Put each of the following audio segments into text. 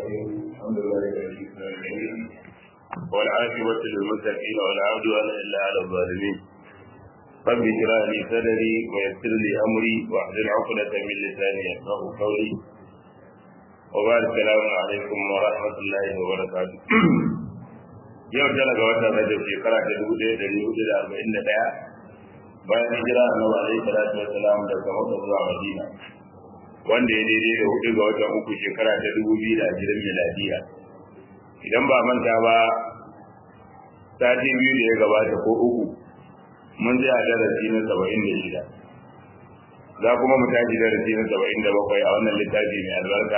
الرحيم الحمد لله رب العالمين والعاقبة للمتقين ولا عدوان إلا على الظالمين رب اشرح لي صدري ويسر لي أمري واحلل عقدة من لساني يفقه قولي وبعد السلام عليكم ورحمة الله وبركاته yau tana ga watan rajab shekara ta dubu ɗaya da dubu da arba'in da ɗaya bayan hijira annabi alaihi salatu wassalam daga makka zuwa madina wanda ya daidai da hudu ga watan uku shekara ta dubu biyu da ashirin miladiya idan ba manta ba sati biyu da ya gabata ko uku mun ji a darasi na saba'in da shida za kuma mu tashi darasi na saba'in da bakwai a wannan littafi mai albarka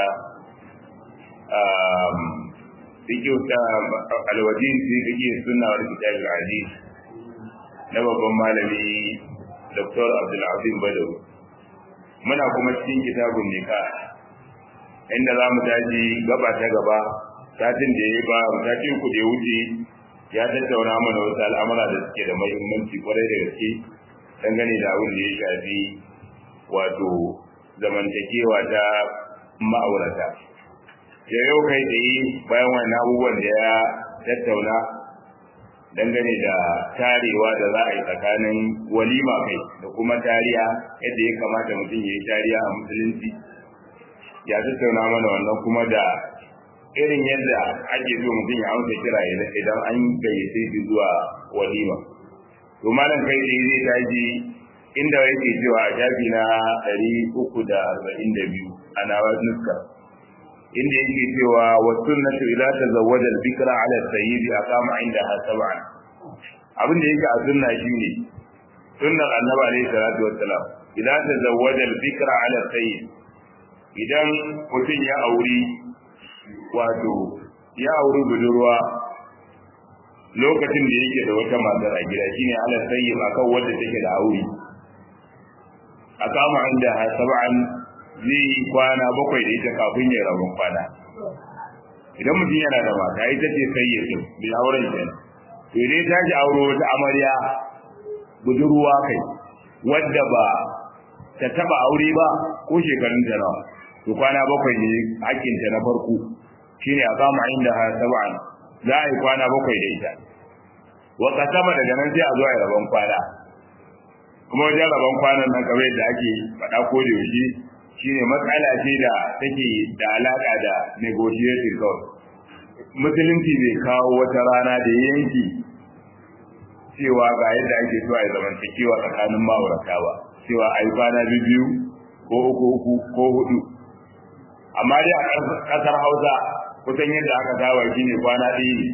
fikiyu ta alwajin fi fikiyu sunna wal kitab al-aziz na babban malami Dr. Abdul Badawi muna kuma cikin kitabun nika inda za mu tashi gaba ta gaba satin da ya ba satin ku da ya wuce ya tattauna mana wasu al'amura da suke da muhimmanci kwarai da gaske dangane da abin da ya shafi wato zamantakewa ta ma'aurata ya yau kai tsaye bayan wani abubuwan da ya tattauna dangane da tarewa da za a yi tsakanin walima kai da kuma tariya yadda ya kamata mutum ya yi tariya a musulunci ya tattauna mana wannan kuma da irin yadda ake so mutum ya amsa kira idan an gayyace shi zuwa walima to malam kai tsaye zai tashi inda yake cewa a shafi na ɗari uku da arba'in da biyu a nawa nuska inda yake cewa wa sunnatu ila tazawwaja al-bikra ala al-sayyid aqama indaha sab'an abin da yake a sunna shine sunnar annabi alayhi salatu wassalam ila tazawwaja al-bikra ala al-sayyid idan mutum ya auri wato ya auri budurwa lokacin da yake da wata matar a gida shine ala sayyid akan wanda take da aure aqama indaha sab'an zai yi kwana bakwai da ita kafin ya rabon kwana idan mutum yana da mata ita ce sai ya tun bai auren kenan to idan ta ji auro wata amarya budurwa kai wadda ba ta taba aure ba ko shekarun ta nawa to kwana bakwai ne hakkin ta na farko shine a kama inda ha sab'an za a yi kwana bakwai da ita wa kasama daga nan sai a zo a yi rabon kwana kuma wajen rabon kwanan nan kamar yadda ake faɗa ko da yaushe shine matsala ce da take da alaka da negotiating kawai musulunci bai kawo wata rana da yanki cewa ga yadda ake so a yi zamantakewa tsakanin ma'aurata ba cewa a yi kwana biyu ko uku uku ko hudu amma dai a ƙasar hausa kusan yadda aka saba shine kwana ɗaya ne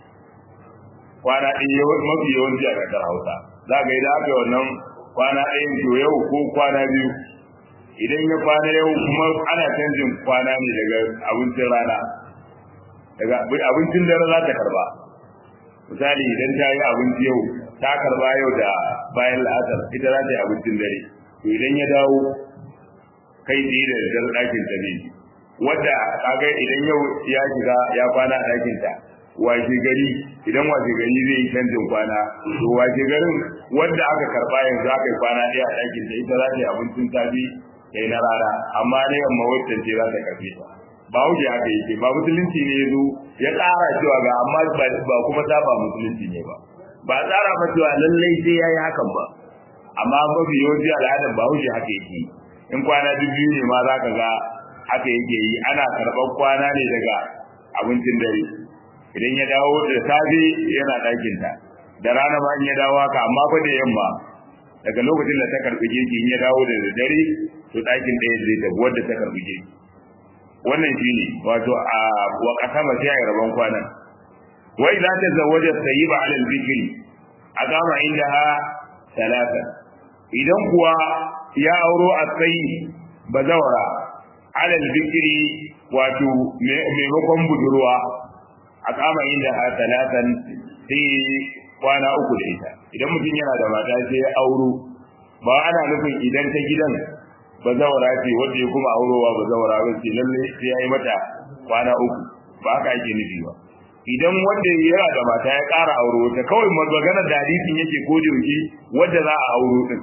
kwana ɗaya mafi yawanci a ƙasar hausa za ga idan aka yi wannan kwana ɗayan to yau ko kwana biyu idan ya kwana yau kuma ana canjin kwana ne daga abincin rana daga abincin dare za ta karba misali idan ta yi abinci yau ta karba yau da bayan la'asar ita za ta yi abincin dare to idan ya dawo kai tsaye da daddare ɗakin ta ne wadda kaga idan yau ya shiga ya kwana a ɗakin ta washe gari idan washe gari zai yi canjin kwana to washe garin wadda aka karba yanzu aka yi kwana ɗaya a ɗakin ta ita za ta yi abincin safe sai na rana amma ne yamma wacce ce za ta karfe ta ba wuce haka yake ba musulunci ne ya zo ya tsara cewa ga amma ba kuma saba musulunci ne ba ba tsara ba cewa lallai sai ya yi hakan ba amma mafi yawanci al'adar ba wuce haka yake in kwana biyu ne ma za ka ga haka yake yi ana karɓar kwana ne daga abincin dare idan ya dawo da safe yana ɗakinta da rana ma in ya dawo haka amma fa da yamma daga lokacin da ta karɓi girki in ya dawo da dare to ɗakin ɗaya zai tafi wadda ta karɓi girki wannan shi ne wato a wa kasama sai a rabon kwanan wai za ta zawaja sayyiba alal bikri a kama inda ha talata idan kuwa ya auro a tsayi bazawara alal bikri wato maimakon budurwa a kama inda ha talatan sai kwana uku da ita idan mutum yana da mata sai ya auro ba ana nufin idan ta gidan bazawara ce wanda ya kuma aurowa bazawara ba ce lalle sai ya yi mata kwana uku ba haka ake nufi ba idan wanda yana da mata ya ƙara auro ta kawai maganar da hadisin yake ko da yake wanda za a auro din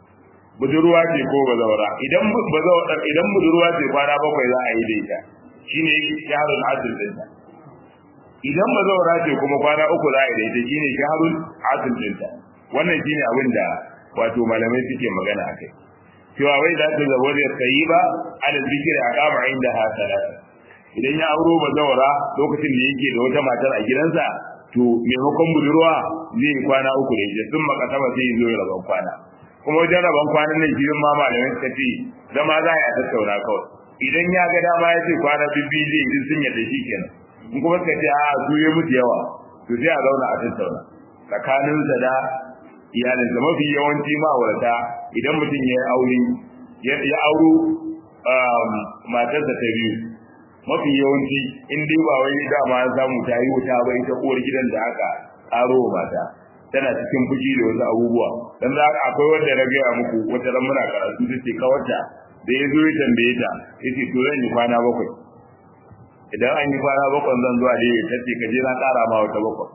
budurwa ce ko bazawara idan bazawara idan budurwa ce kwana bakwai za a yi da ita shine shahrul asl dinta idan ba zaura ce kuma kwana uku za a yi da ita shine shahrul asl dinta wannan shine abin da wato malamai suke magana akai cewa wai za ta zabo da sayi ba ala zikiri a kama inda ha talata idan ya auro ba zaura lokacin da yake da wata matar a gidansa to maimakon budurwa zai kwana uku da ita sun makasaba sai zo ya rabon kwana kuma wajen rabon kwanan nan shi ma malamai suka ce zama za a yi a tattauna kawai idan ya ga dama ya ce kwana bibbi zai yi sun yadda shi kenan in kuma suka ce a su ya mutu yawa to sai a zauna a tattauna tsakaninsa da iyalinsa mafi yawanci ma'aurata idan mutum ya yi aure ya auro matarsa ta biyu mafi yawanci in dai ba wai dama an samu ta yi wuta ba ita uwar gidan da aka aro mata tana cikin fushi da wasu abubuwa dan za akwai wanda na gaya muku wata ran muna karatu ta ce kawarta da ya zo ya tambaye ta yace to zan yi kwana bakwai idan an yi kwana bakwai zan zuwa dai ta ce ka je na ƙara ma wata bakwai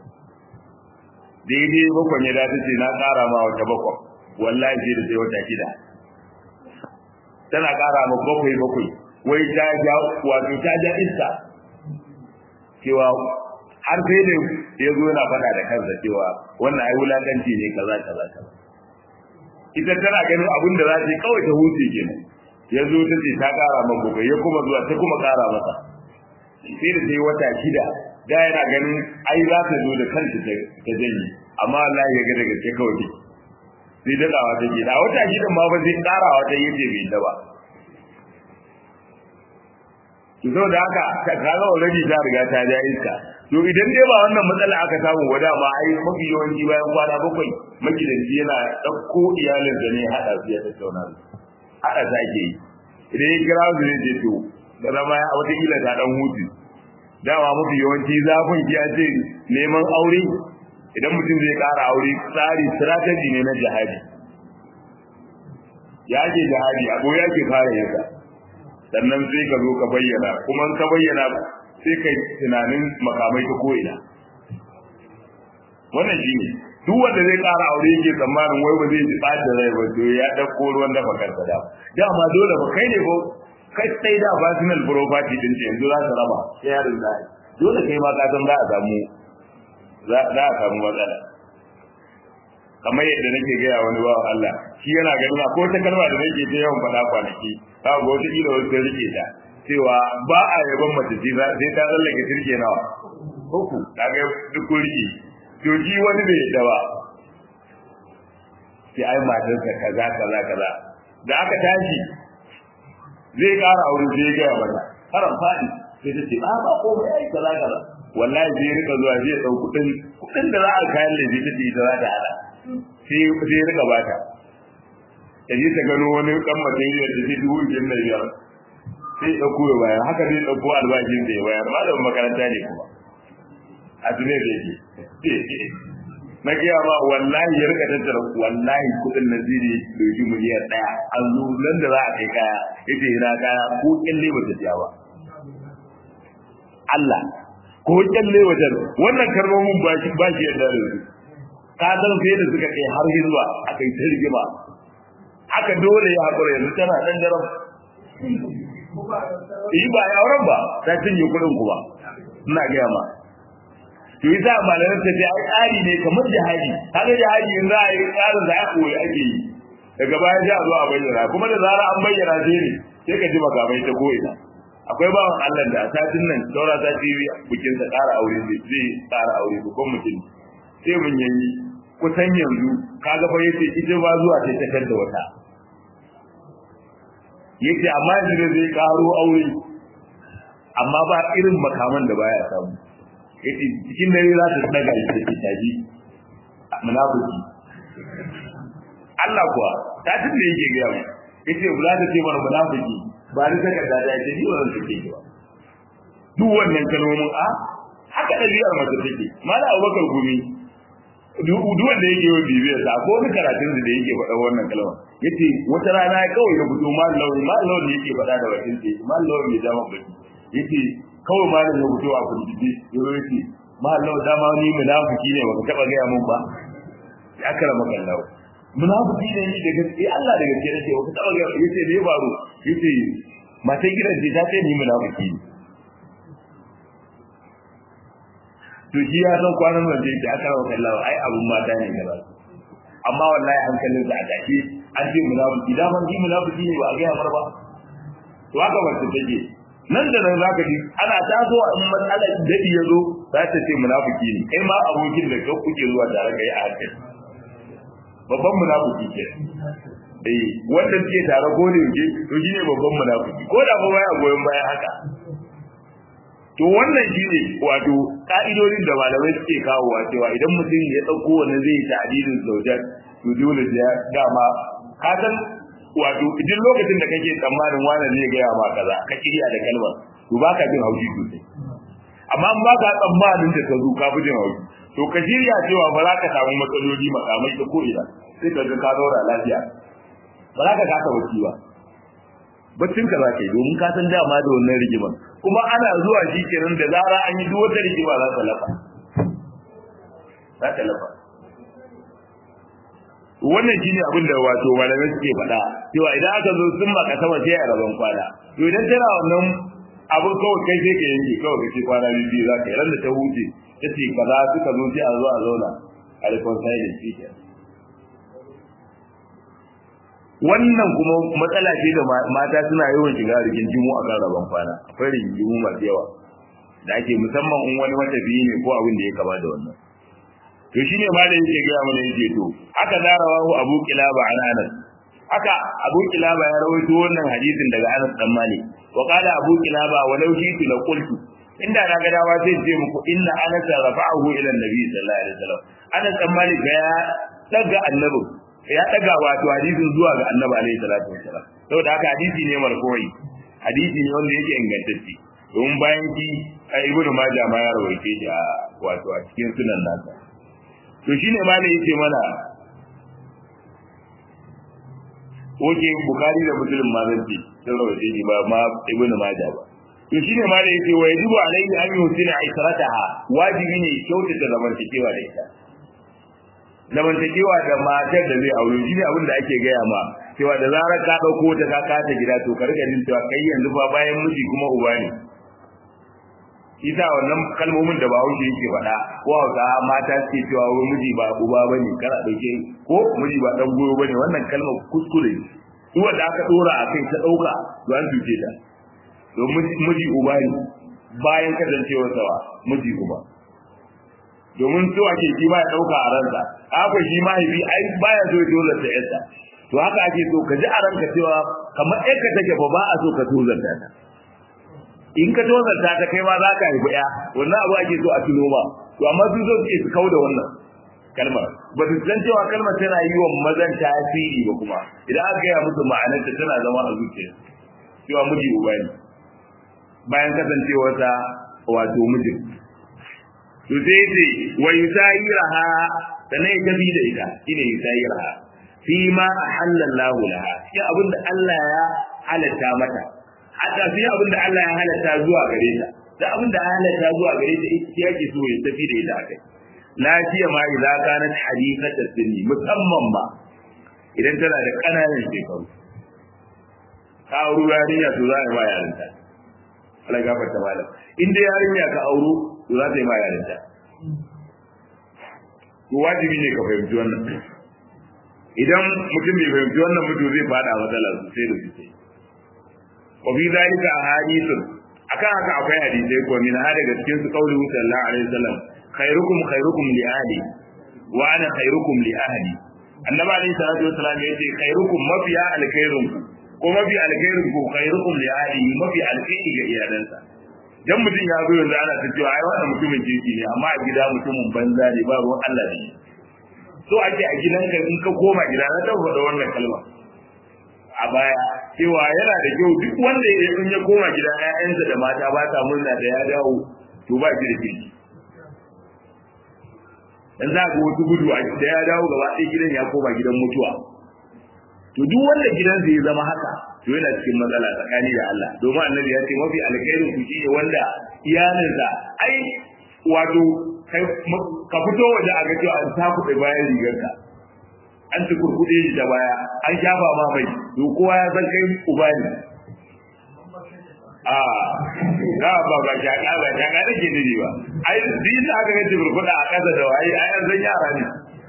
daidai bakwai ya dace ce na ƙara ma wata bakwai wallahi sai da sai wata shida tana ƙara ma bakwai bakwai wai ta ja wato ta ja iska cewa har sai da ya zo yana faɗa da kansa cewa wannan ai wulakanci ne kaza kaza kaza ita tana ganin abin da za ta yi kawai ta huce kenan ya zo ta ce ta ƙara ma bakwai ya kuma zuwa ta kuma ƙara masa sai da sai wata shida da yana ganin ai za ta zo da kanta ta janye amma Allah ya ga daga sai kawai sai dadawa take da wata shidan ma ba zai ƙarawa ta yace bai da ba to da haka kaga already ta riga ta ja iska to idan dai ba wannan matsala aka samu wada ma ai mafi yawanci bayan kwana bakwai magidanci yana ɗauko iyalin da ne haɗa su ya tattauna su haɗa ta ake yi idan ya kira su zai ce to da zama ya wata kila ta ɗan hutu dama mafi yawanci zafin ki ya ce neman aure idan mutum zai ƙara aure tsari strategy ne na jihadi ya ke jihadi a ya ke fara yasa sannan sai ka zo ka bayyana kuma ka bayyana sai kai tunanin makamai ta ko'ina wannan shi ne duk wanda zai ƙara aure yake tsammanin wai ba zai ji ɓata rai ba to ya ɗauko ruwan dafa kansa da dama dole ba kai ne ko kai sai da personal property din ce yanzu za ka raba sai yarin da dole kai ma ka san za a samu za a samu matsala kamar yadda nake gaya wani bawa Allah shi yana ganin ko ta kalma da nake ta yawan faɗa kwanaki ka ga wata kila wata rike ta cewa ba a yaban mace ce sai ta tsallake turke nawa uku ta ga duk rike to shi wani bai yadda ba sai ai matarsa kaza kaza kaza da aka tashi zai ƙara aure sai ya gaya mata karan faɗi sai ta ce ba ko mai ai kaza kaza wallahi zai rika zuwa zai ɗau kuɗin kuɗin da za a kayan laifi ta ce ita za ta hada sai sai ya rika bata ta je ta gano wani ɗan material da zai dubu biyar da biyar sai ya ɗauko ya bayar haka zai ɗauko albashin da ya bayar malamin makaranta ne kuma a tunai da yake na gaya ma wallahi ya rika tattara wallahi kudin na ziri doki miliyan daya an zo nan da za a kai kaya yace ina kaya ko kyalle ba ta ba Allah ko kyalle wajen wannan kalmomin ba shi ba shi yadda da su ka san sai da suka kai har zuwa akai ta rigima haka dole ya hakura yanzu tana dan daram yi ba ya auren ba ta cinye kudin ku ba ina gaya ma to yi za malamin ta ce ai tsari ne kamar jihadi kaga jihadi in za a yi tsarin da aka koyi ake yi daga baya sai a zo a bayyana kuma da zara an bayyana sai ne sai ka ji makamai ta ko'ina akwai bawan Allah da satin nan saura ta ci bikin sa ƙara aure zai zai ƙara aure babban mutum sai mun yayi kusan yanzu kaga fa yace ita ba zuwa sai ta da wata yace amma yanzu zai ƙaro aure amma ba irin makaman da baya samu yace cikin dare za ta daga ita ce taji munafiki Allah kuwa ta tun da yake gaya mu yace za ta ce mana munafiki ba ni saka da da ni wannan take ba duk wannan kalmomin a haka dalilin mace take mala Abubakar gumi duk wanda yake yi bibiyar sa ko wani karatun da yake faɗa wannan kalma yace wata rana ya kawai ya fito mal lawi mal lawi yake faɗa da bakin sa mal lawi ya dama baki yace kawai malam ya fito a kurkuce yau yace malam dama ni munafiki ne baka taba gaya mun ba ya karama kallahu munafiki ne ni da gaske Allah da gaske nake baka taba gaya yace ne baro yace matan gidan ce ta ce ni munafiki ne to shi ya san kwanan nan da aka rawa kallawa ai abun mata ne gaba amma wallahi hankalin sa a tashi an ce munafiki da man ji munafiki ne ba a ga mar ba to haka ba ta take nan da nan zaka ji ana taso a in matsala dadi ya zo za ta ce munafiki ne kai ma abokin da ka kuke zuwa tare kai a hankali babban munafiki ke eh wanda ke tare ko da yake to shine babban munafiki ko da ba baya goyon bayan haka to wannan shine wato ka'idodin da malamai suke kawowa cewa idan mutum ya dauko wannan zai yi ta'dilin zaujar to dole ya dama ka san wato idan lokacin da kake tsammanin wannan ne ga ma kaza ka kiriya da kalmar to baka jin haushi sosai amma in baka tsammanin da ka zo ka fi jin haushi to ka shirya cewa ba za ka samu matsaloli makamai ta ko'ina sai ka ga ka zaura lafiya ba za ka kasa bacci ba baccin ka za ka yi domin ka san dama da wannan rigimar kuma ana zuwa shi kenan da zara an yi duk wata rigima za ta lafa za ta lafa wannan shine abin da wato malamai suke faɗa cewa idan aka zo sun maka sama sai a rabon kwana to idan tana wannan abin kawai kai sai ka yanke kawai kake kwana biyu za ka yi ran da ta huce ta ce kaza suka zo sai a zo a zauna a reconcile shi ke wannan kuma matsala ce da mata suna yawan shiga rigingimu a kan rabon kwana akwai rigingimu masu yawa da ake musamman in wani matafiyi ne ko abin da ya kama da wannan to shine ma da yake gaya mana yake to haka zarawahu abu kilaba an anas haka abu kilaba ya rawaito wannan hadisin daga anas dan malik wa qala abu kilaba walau shi'tu la qultu inda na ga dama sai ce muku inna anas rafa'ahu ila annabi sallallahu alaihi wasallam anas dan malik ya daga annabi ya daga wato hadisin zuwa ga annabi alaihi salatu wasallam saboda haka hadisi ne marfu'i hadisi ne wanda yake ingantacce don bayan ki ibnu majah ma ya rawaite shi a wato a cikin sunan nasa to shine ma da yake mana oke bukari da muslim ma zan ce sun rawaite shi ba ma ibnu majah ba to shine ma da yake wa yajibu alaihi an yusina aisarataha wajibi ne kyautata zamantakewa da ita zamantakewa da matar da zai aure shi ne abin da ake gaya ma cewa da zarar ka dauko ta ka kata gida to ka rika jin cewa kai yanzu fa bayan miji kuma uba ne isa wannan kalmomin da bahaushe yake faɗa ko hausa mata suke cewa wai miji ba uba bane kana dauke ko miji ba dan goyo bane wannan kalmar kuskure duk wanda aka dora a kai ta dauka to an tuce ta to miji uba ne bayan kasancewar sawa miji uba domin so ake shi ba ya dauka a ransa haka shi mahaifi ai baya so dole ta yarsa to haka ake so ka ji a ranka cewa kamar ɗaya take ba ba a so ka tozarta ta in ka tozarta ta kai ma za ka haifi ɗaya wannan abu ake so a tuno ba to amma su so suke su kau da wannan kalmar ba su san cewa kalmar tana yi wa mazan tasiri ba kuma idan aka gaya musu ma'anarta tana zama a zuciya cewa miji uba ne bayan kasancewarsa wato mijin to sai ce wa yusayiraha sannan ya tafi da ita shine yusayiraha fi ma ahalla Allah laha shi abinda Allah ya halatta mata hatta fi abinda Allah ya halatta zuwa gare ta da abinda ya halatta zuwa gare ta ita yake so ya tafi da ita akai lafiya ma idza kanat hadithatan sinni musamman ma idan tana da kananan shekaru ka auru yarinya to za a yi ma yarinta Allah gafarta malam in dai yarinya ka auro to za ta yi ma yarinta to wajibi ne ka fahimci wannan idan mutum bai fahimci wannan mutum zai fada matsala sosai da sosai wa fi zalika ahadithun akan haka akwai hadisai ko min ha daga cikin su kauli sallallahu alaihi wasallam khairukum khairukum li ahli wa ana khairukum li ahli annabi alaihi salatu wasallam yace khairukum mafiya alkhairun ko mafi alkhairin ku khairukum li ahli mafi alkhairi ga iyalansa dan mutum ya zo yanzu ana ta cewa ai wannan mutumin kirki ne amma a gida mutumin banza ne ba ruwan Allah ne so ake a gidanka in ka koma gida na tabbata da wannan kalma a baya cewa yana da kyau duk wanda ya in ya koma gida ƴaƴansa da mata ba ta murna da ya dawo to ba shi da kirki dan za ga wasu gudu a da ya dawo gaba ɗaya gidan ya koma gidan mutuwa to duk wanda gidansa ya zama haka to yana cikin matsala tsakani da Allah domin annabi ya ce mafi alkhairin ku shine wanda iyalinsa ai wato ka fito waje a ga cewa an takuɗe bayan rigarka an ci kurkuɗe shi da baya an shafa ma mai to kowa ya san kai uba ne a za ba ba shaka ba shaka da ke nufi ba ai din da aka ga burkuda a kasa da waye ai an san yara ne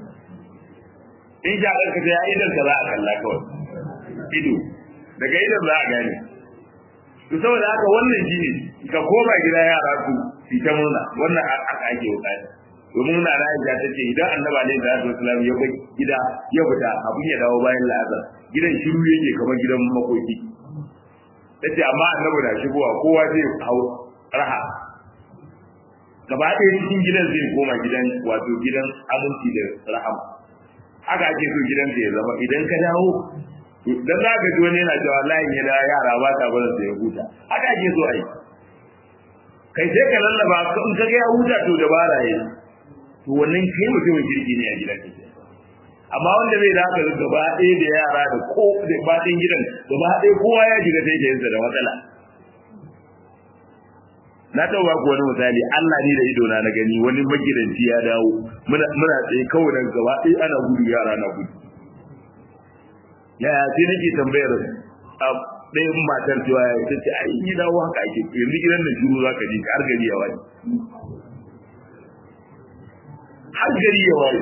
in shakar ka sai idan ka za a kalla kawai ido daga idan za a gane to saboda haka wannan shine ka koma gida yara su su ta murna wannan aka ake bukata domin na Aisha ta ce idan Annabi alaihi salatu wasallam ya bar gida ya fita abin ya dawo bayan la'azar gidan shiru yake kamar gidan makoki tace amma Annabi da shigowa kowa zai hau raha gaba ɗaya cikin gidan zai koma gidan wato gidan aminci da rahama haka ake so gidan ya zama idan ka dawo dan za ka ji wani yana cewa layin ya da yara ba ta barin da ya huta haka ake so ai kai sai ka lallaba in ka ga ya huta to dabara yayi to wannan kai mutumin kirki ne a gidan ka amma wanda bai da haka gaba ɗaya da yara da ko da baɗin gidan gaba ɗaya kowa ya shiga sai da yansa da matsala na taɓa ku wani misali Allah ne da ido na na gani wani magidanci ya dawo muna muna tsaye kawai daga gaba ɗaya ana gudu yara na gudu yaya sai nake tambayar a ɗayan matar cewa ya ta ce ai yi dawo haka ake yanzu gidan da shuru za ka ji har gari ya waye har gari ya waye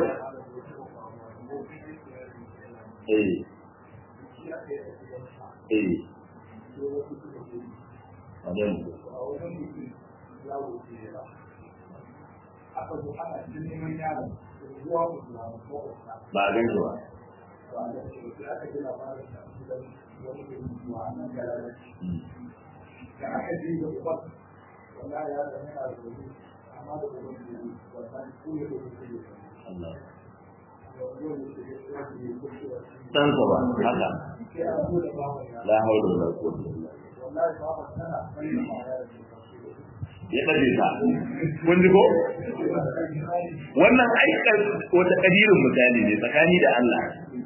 eh eh Adan. Ba a gan shi ba. ɗansa ba haka la haula wala quwwata ya ɗaje ta kun ji ko wannan aikar wata ƙadirin misali ne tsakani da Allah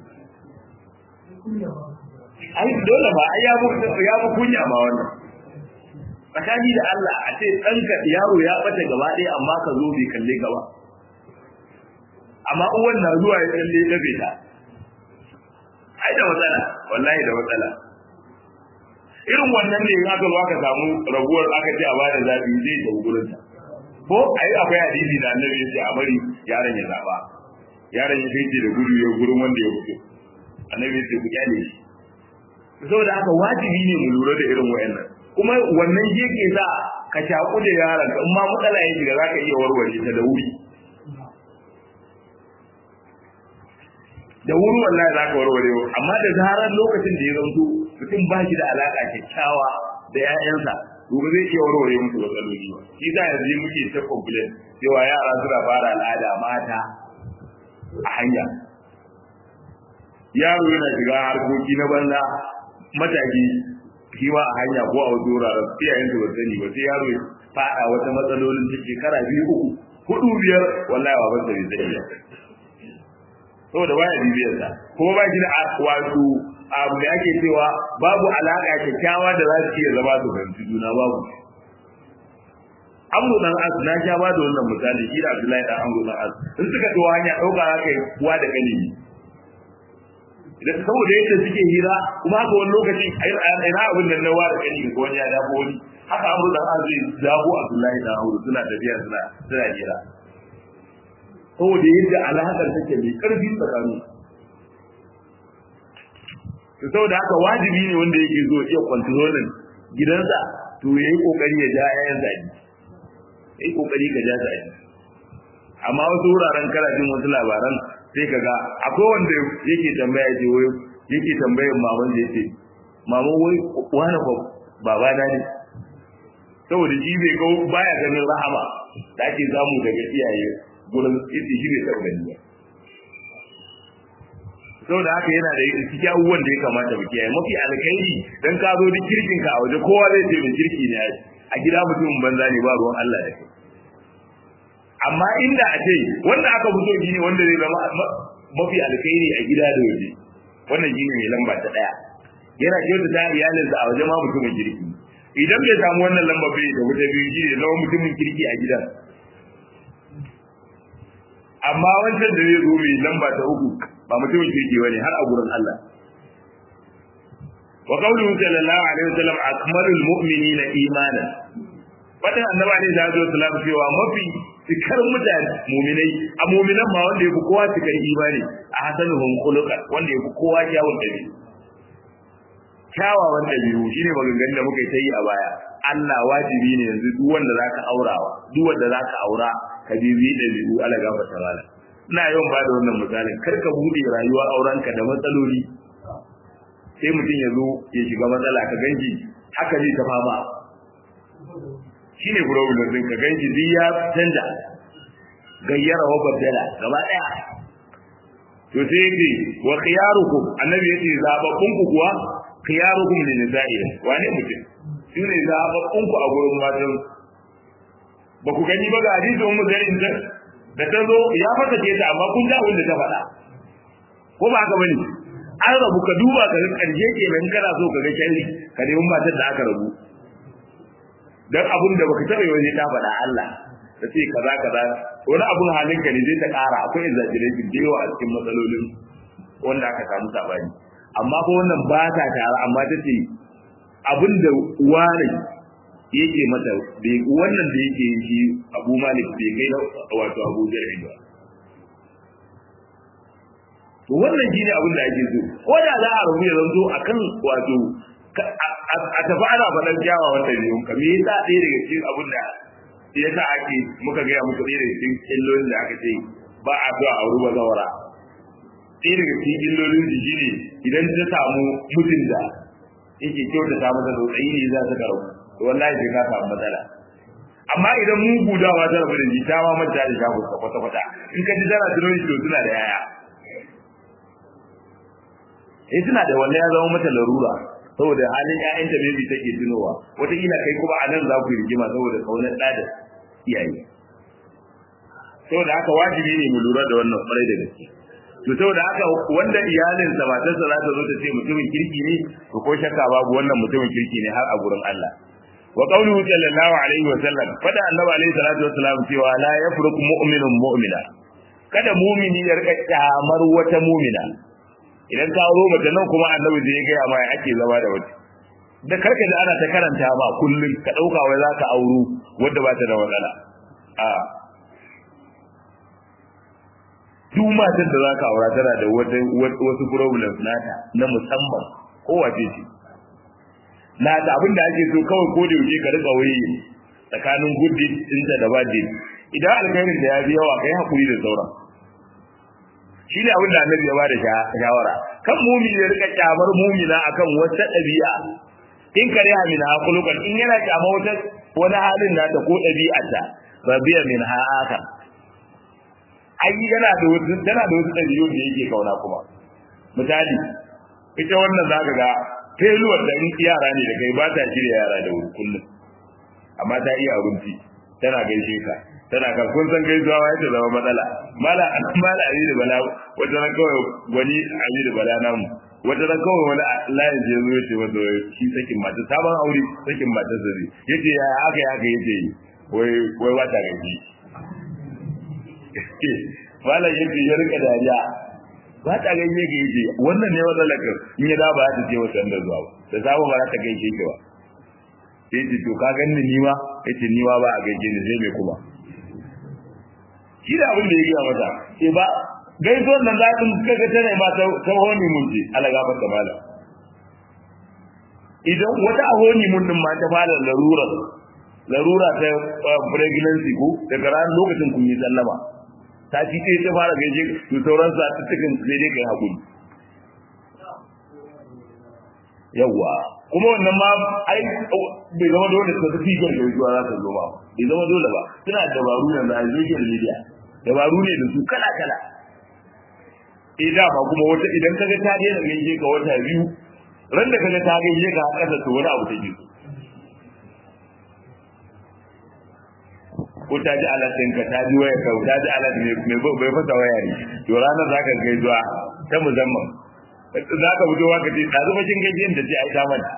ai dole ba ai ya bu ya bu kunya ma wannan tsakani da Allah a ce ɗanka yaro ya bata gaba ɗaya amma ka zo bai kalle ka ba amma uwan na zuwa ya kalle ta bai ta ai da matsala wallahi da matsala irin wannan ne in aka zo aka samu raguwar aka ce a bada zabi zai tafi gurin ta ko ai akwai hadisi da annabi ya ce a bari yaron ya zaba yaron ya fice da gudu ya gurin wanda ya fito annabi ya ce ku kyale shi saboda haka wajibi ne mu lura da irin wayannan kuma wannan yake sa ka shaku da yaron in ma matsala ya shiga zaka iya warware ta da wuri da wuri wallahi za ka warware amma da zarar lokacin da ya zanto mutum ba shi da alaka kyakkyawa da 'ya'yansa to ba zai iya warware musu matsaloli ba shi za yanzu muke ta complain cewa yara suna fara al'ada mata a hanya yaro yana shiga harkoki na banza mataki shi ma a hanya ko a wasu wuraren iyayen su ba sani ba sai yaro ya fada wata matsalolin ta shekara biyu uku hudu biyar wallahi ba ban bai sani ba saboda baya bibiyar sa kuma ba shi da wato abu da ake cewa babu alaka kyakkyawa da za su iya zama su fahimci juna babu amru dan as na sha ba da wannan misali shi da Abdullahi dan amru dan as in suka tawo hanya dauka haka kuwa da kane idan saboda yadda suke hira kuma haka wani lokaci ina abin da na wa da kane ko wani ya dafo wani haka amru dan az zai dabo Abdullahi dan amru suna tafiya suna suna hira saboda yadda alaƙar take mai ƙarfi tsakanin to saboda haka wajibi ne wanda yake zo iya kwantarolin gidansa to ya yi ƙoƙari ya ja yayan zagi ya yi ƙoƙari ka ja zagi amma wasu wuraren karajin wasu labaran sai ka ga akwai wanda yake tambaya ce wai yake tambayar maman da yake maman wai wani ba baba na ne saboda shi bai ga baya ganin rahama da ake samu daga iyaye gurin isi shi bai taɓa gani ba saboda haka yana da cikin abubuwan da ya kamata mu kiyaye mafi alkhairi dan ka zo duk kirkin ka a waje kowa zai ce mai kirki ne a gida mutumin banza ne ba ruwan Allah da kai amma inda a ce wanda aka fito shi ne wanda zai zama mafi alkhairi a gida da waje wannan shi ne mai lamba ta daya yana kyauta ta iyalinsa a waje ma mutumin kirki idan bai samu wannan lamba bai da wuta biyu shi ne zama mutumin kirki a gidan amma wancan da zai zo mai lamba ta uku ba mutumin kirki bane har a gurin Allah wa qawluhu sallallahu alaihi wasallam akmalul mu'minina imanan fatan annabi alaihi salatu wasallam cewa mafi cikar mutane mu'minai a mu'minan ma wanda yafi kowa cikar imani a hasanuhum khuluqan wanda yafi kowa kyawun dabi'u kyawawan dabi'u shine maganganun da muka yi a baya Allah wajibi ne yanzu duk wanda zaka aurawa duk wanda zaka aura ka bibi dabi'u ala gafarta mala ina yawan bada wannan misalin kar ka bude rayuwa aurenka da matsaloli sai mutum ya zo ya shiga matsala ka ganji haka zai ta fama shi ne problem din ka ganji zai ya canja gayyara wa baddala gaba daya to sai yake wa khiyarukum annabi yace zababbun ku kuwa khiyarukum lin nisa'i wane mutum shi ne zababbun ku a gurin matan ba ku gani ba ga hadisi ummu zarin da ta zo ya fata ce ta amma kun ga wanda ta faɗa ko ba haka bane an rabu ka duba ka ga karshe ke nan kana so ka ga sharri ka nemi matar da aka rabu dan abun da baka taɓa yi ta faɗa Allah ta ce kaza kaza wani abun halin ka ne zai ta ƙara akwai exaggeration da yawa a cikin matsalolin wanda aka samu sabani amma ko wannan ba ta tare amma ta ce abin da wani yake mata wannan da yake yi Abu Malik bai kai na wato Abu Jarri ba to wannan shine abin da ake so ko da za a rubuta zanto akan wato a tafi ana faɗan kyawawan ɗabi'un ka me yasa ɗaya daga cikin abin da yasa ake muka gaya muku ɗaya daga cikin illolin da aka ce ba a zuwa a ruba zawara ɗaya daga cikin illolin shi shine idan ta samu mutum da yake kyautata masa tsautsayi ne za ta karo to wallahi sai ka samu matsala amma idan mu gudawa ta rabu da shi ta ma manta da shago kwata kwata in ka ji tana tunani to suna da yaya eh suna da wannan ya zama mata larura saboda halin ƴaƴanta maybe take tunowa wataƙila kai kuma a nan za ku yi rigima saboda kaunar ɗa da iyaye saboda haka wajibi ne mu lura da wannan kwarai da gaske to saboda haka wanda iyalinsa matarsa za ta zo ta ce mutumin kirki ne to ko shakka babu wannan mutumin kirki ne har a gurin Allah wa qawluhu sallallahu alaihi wa sallam fada annabi alaihi salatu wa salam cewa la yafruq mu'minun mu'mina kada mumini ya rika kyamar wata mumina idan ka auro mace nan kuma annabi da ya gaya ma ya ake zama da wata da karka da ana ta karanta ba kullum ka dauka wai zaka auro wanda ba ta da matsala a duk matar da zaka aura tana da wasu problems nata na musamman ko wace ce nata abin da ake so kawai ko da yaushe ka rika waye tsakanin good deed ɗinta da bad deed idan alkhairin da ya bi yawa kai hakuri da sauran shi ne abin da annabi ya ba da shawara kan mumini ya rika kyamar mumina akan wata ɗabi'a in kare ha min haqulukan in yana kyamar wata wani halin nata ko ɗabi'arta rabiya min ha aka ai yana da wasu tana da wasu ɗabi'u da yake kauna kuma misali ita wannan zaka ga feluwar da in yara ne da kai ba ta shirya yara da wuri kullum amma ta iya abinci tana gaishe ka tana kan kun san gaisuwa ma yadda zama matsala mala mala ali da bala wata ran kawai wani ali da bala namu wata ran kawai wani layin je zo yace wanda shi sakin mata sabon aure sakin mata zari yace ya aka ya aka yace wai wai wata gaji mala yace ya rika dariya ba ta gaishe ke yace wannan ne wannan laka in ya da ba ta ce wata da zuwa ba da sabo ba ta gaishe ke ba yace to ka ganni ni ma yace ni ma ba a gaishe ni sai me kuma shi da abin da ya gaya mata ke ba gaisuwar nan za in kaga tana ma ta honi mun ce ala gaba ta mala idan wata a honi mun din ma ta fara larura larura ta pregnancy ko daga ran lokacin kun yi sallama ta ci sai ta fara gaishe to sauran sa ta cikin sai dai kai hakuri yawa kuma wannan ma ai bai zama dole ta tafi ga gaisuwa za ta zo ba bai zama dole ba suna dabaru yanzu a social media dabaru ne da su kala kala eh da ba kuma wata idan kaga ta daina gaishe ka wata biyu ran da kaga ta gaishe ka kasa to wani abu take ko ta ji alatin ka ta ji waya ka ta ji alatin mai bai fasa waya ne to ranar zaka gaisuwa ta musamman za ka fito ka ce ɗazu bashin gajiyan da ce ai ta mana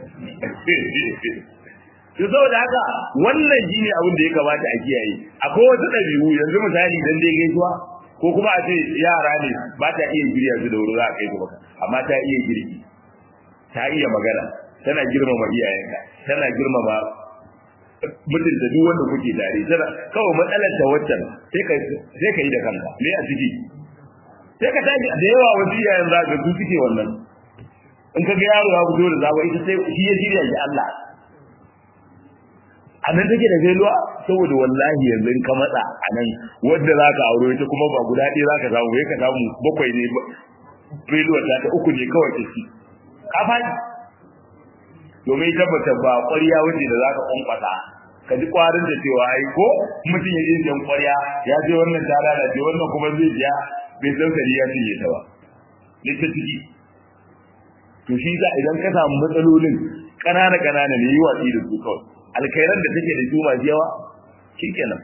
to saboda haka wannan shine abin da ya kamata a kiyaye akwai wasu ɗabi'u yanzu misali dan dai gaisuwa ko kuma a ce yara ne ba ta iya girya su da wuri za a kai su baka amma ta iya girki ta iya magana tana girmama iyayenka tana girmama mutunta duk wanda kuke tare tana kawai matsalar ta waccan sai ka sai ka yi da kanka me a ciki sai ka tashi da yawa wasu iyayen za ka su suke wannan in ka ga yaro ya fito da zaba ita sai shi ya shirya shi Allah a nan take da gailuwa saboda wallahi yanzu in ka matsa a nan wadda za ka aure ita kuma ba guda ɗaya za ka samu ka samu bakwai ne gailuwa ta ta uku ne kawai ta ci ka faɗi domin tabbata ba ƙwarya wuce da za ka ƙwanƙwasa ka ji ƙwarin da cewa ai ko mutum ya je jan ƙwarya ya je wannan ta lalace wannan kuma zai biya bai san sari ya cinye ta ba ne ta ciki to shi sa idan ka samu matsalolin ƙanana ƙanana ne yi watsi da su kawai alkhairan da take da su masu yawa shikenan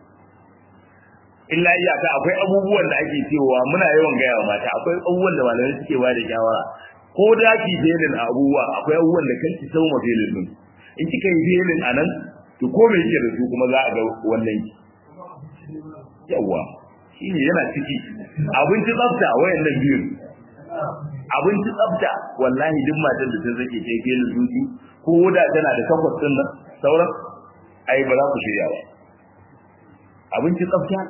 illa iyaka akwai abubuwan da ake cewa muna yawan gaya wa mata akwai abubuwan da malamai suke ba da shawara ko da ki felin abubuwa akwai abubuwan da kanki sau ma felin din in kika yi felin a nan to ko me yake da su kuma za a ga wannan ki yawa shine yana ciki abinci tsafta wayannan biyu abinci tsafta wallahi duk matan da ta zake ta felin zuci ko da tana da takwas din nan sauran ai ba za ku shirya ba abinci tsafta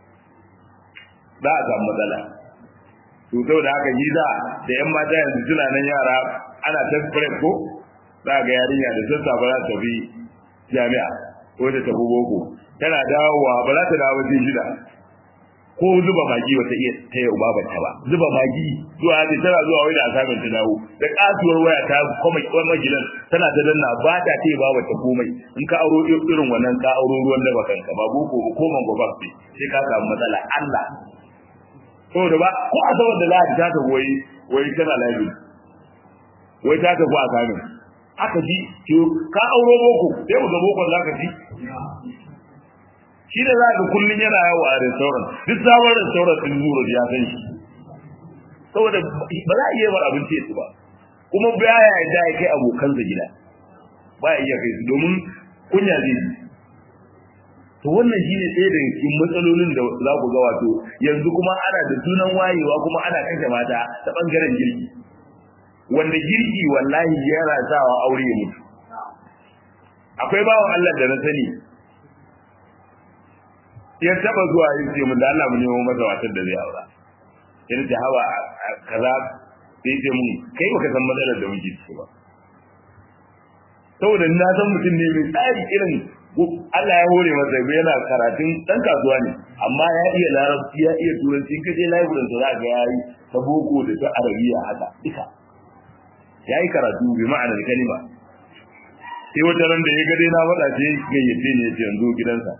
za a samu matsala to saboda haka yi za da yan mata yanzu suna nan yara ana ta ko za ga yarinya da sassa ba za ta bi jami'a ko ta tafi boko tana dawowa ba za ta dawo sai shida ko zuba magi wata iya ta yau ba ta ba zuba magi zuwa ta tana zuwa wai da asamin ta dawo da kasuwar waya ta kuma kuma gidan tana ta danna ba ta ta ba ta komai in ka auro irin wannan ka auro ruwan da bakanka ba boko ba ko man gobe sai ka samu matsala Allah saboda ba ko a saboda lahadi ta ta goyi wai tana lafi wai ta tafi a kamin aka ji ka auro boko sai mu ga bokon za ka ji shi da za ka kullun yana yawo a restaurant duk sabon restaurant din zuwa ya san shi saboda ba za a iya bar abinci ya ba kuma ba ya yarda ya kai abokansa gida ba ya iya kai su domin kunya zai yi to wannan shine ɗaya daga cikin matsalolin da za ku ga wato yanzu kuma ana da sunan wayewa kuma ana kashe mata ta bangaren girki wanda girki wallahi yana sawa aure ya mutu akwai bawan Allah da na sani ya taba zuwa yin ce mun da Allah mu nemo masa watar da zai aura yana ta hawa kaza sai ce mun kai baka san matsalar da muke ciki ba saboda na san mutum ne mai tsari irin Allah ya hore masa yana karatun dan kasuwa ne amma ya iya larabci ya iya turanci in kaje library da za ga yayi ta boko da ta arabiya haka duka yayi karatu bi ma'anar kalima sai wata ran da ya ga dai na faɗa sai gayyace ne ya yanzu gidansa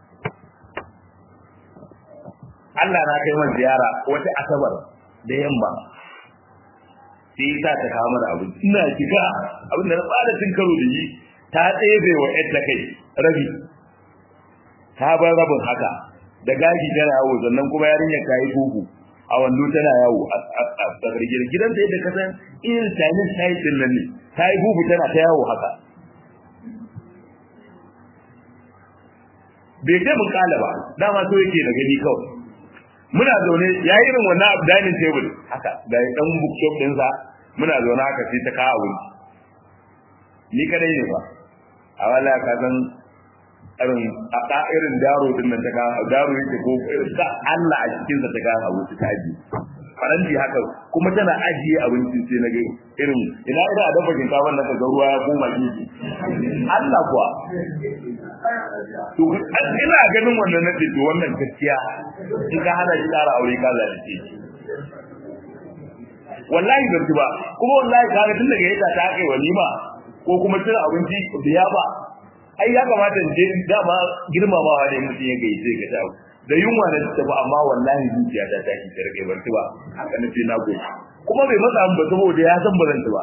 Allah na kai masa ziyara wata asabar da yamma sai ya sa ta kawo mana abin ina shiga abin da na fara tun karo da shi ta ɗebe wa ƴarta kai rabi ta bar rabin haka da gashi tana yawo sannan kuma yarinyar ta yi bugu a wando tana yawo a tsakar gidan gidan da yadda ka san irin chinese style din nan ne ta yi bugu tana ta yawo haka bai ce mun kala ba dama so yake da gani kawai muna zaune ya yi irin wannan dining table haka da dan bookshop ɗinsa muna zaune haka sai ta kawo abinci ni kadai ne ba a wala ka san irin a ka irin daro din nan ta kawo daro yake ko ka Allah a cikin sa ta kawo abinci ta ji faranti haka kuma tana ajiye abinci sai na ga irin ina ina a dafa shinkafa nan ka ga ruwa ya koma gefe Allah kuwa to ina ganin wannan nake to wannan gaskiya in ka hana shi ƙara aure ka zalunce shi wallahi ban ba kuma wallahi kaga tun daga yadda ta kai walima ko kuma cin abinci biya ba ai ya kamata in je dama girmamawa ne mutum ya gaice ga dawo da yunwa na ta ba amma wallahi zuciya ta tashi ta rage ban ba haka na ce na goyi kuma bai matsa ba saboda ya san ba zan ba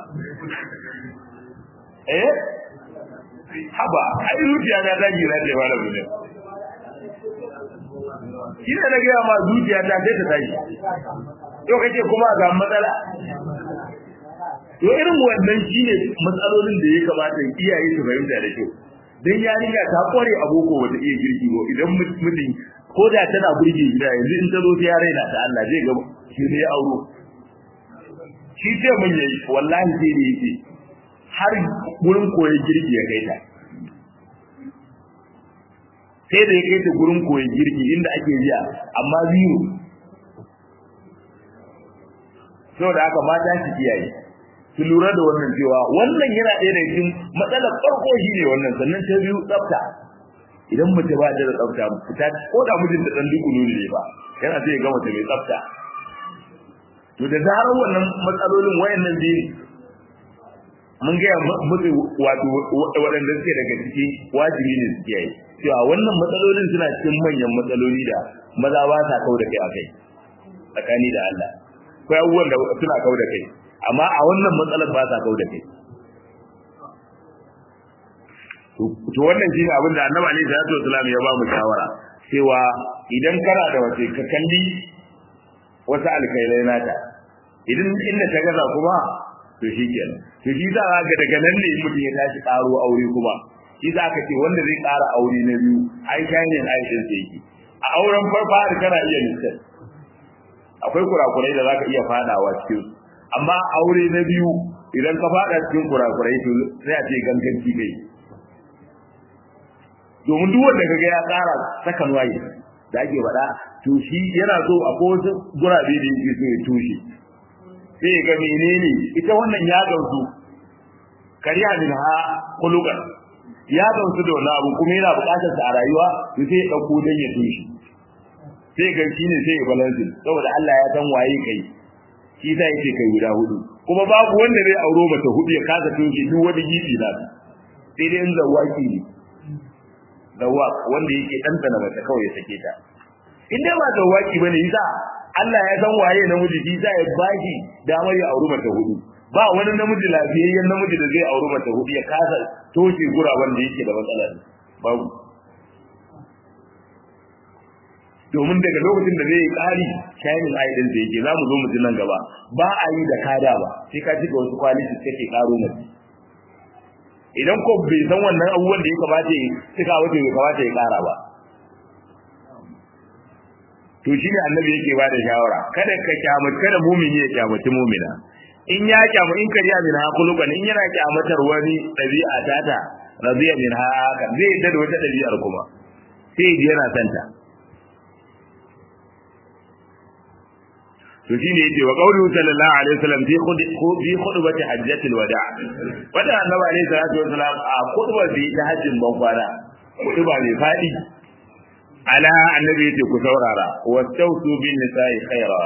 eh haba ai zuciya na tashi na ce wala ne shi ne na gaya ma zuciya ta sai ta tashi yau kake kuma ga matsala to irin wannan shine matsalolin da ya kamata iyaye su fahimta da kyau dan yarinya ta kware a boko wata iya girki ba idan mutum ko da tana burge gida yanzu in ta zo ta yare na ta Allah zai ga shi ne ya auro shi ce mun yayi wallahi sai da yake har gurin koyon girki ya kai ta sai da ya kai ta gurin koyon girki inda ake jiya amma zero saboda haka mata su kiyaye su lura da wannan cewa wannan yana ɗaya da cikin matsalar farko shi ne wannan sannan ta biyu tsafta idan mace ba ta da tsafta fita ko da mijin da dan duku ne ba yana sai ya ga mace mai tsafta to da zarar wannan matsalolin wayannan biyu mun ga mutu wato waɗanda suke daga ciki wajibi ne su kiyaye cewa wannan matsalolin suna cikin manyan matsaloli da maza ba sa kau da kai a kai tsakani da Allah akwai abubuwan da suna kau da kai amma a wannan matsalar ba sa kau da kai to wannan shine abin da Annabi alaihi salatu wasallam ya ba mu shawara cewa idan kana da wace ka kalli wata alkhairai nata idan inda ta gaza kuma to shikenan to shi za ga daga nan ne mutum ya tashi karo aure kuma shi za ka ce wanda zai ƙara aure na biyu ai shayin aishin sai yake a auren farfa da kana iya listar akwai kurakurai da zaka iya fadawa cikin amma aure na biyu idan ka fada cikin kurakurai to sai a ce ganganci kai domin duk wanda kaga ya tsara sakan waye da ake faɗa to shi yana so a kowace gurabe da yake so ya tushe sai ga menene ita wannan ya gamsu kariya min ha kulukan ya gamsu da wani abu kuma yana buƙatar sa a rayuwa to sai ya dauko dan ya tushe sai ga shi ne sai ya balance saboda Allah ya san waye kai shi sai yake kai guda hudu kuma babu wanda zai auro mata hudu ya kasa tushe duk wani gibi na sai dai in zawaki ne zawak wanda yake ɗanɗana mace kawai ya sake ta in dai ba zawaki bane yasa Allah ya san waye namiji shi sa ya baki damar ya auri mata hudu ba wani namiji lafiyayyen namiji da zai auri mata hudu ya kasa toshe guraben da yake da matsala babu domin daga lokacin da zai yi ƙari shayin aidin da yake za mu zo mu ji nan gaba ba a yi da kada ba sai ka cika wasu kwaliti kake karo mace idan ko bai san wannan abubuwan da ya kamata ya cika wata bai kamata ya ƙara ba to shi ne annabi yake ba da shawara kada ka kyamaci kada mumini ya kyamaci mumina in ya kyamu in kariya min ha kulukan in yana kyamatar wani ɗabi'a tata radiya min ha haka zai yadda da wata ɗabi'ar kuma sai ji yana santa to shine yace wa qawlu sallallahu alaihi wasallam fi fi khutbati hajjatil wada wanda annabi alaihi salatu wasallam a khutbar da ta hajjin ban kwana khutba ne fadi ala annabi yace ku saurara wastausu bin nisa'i khaira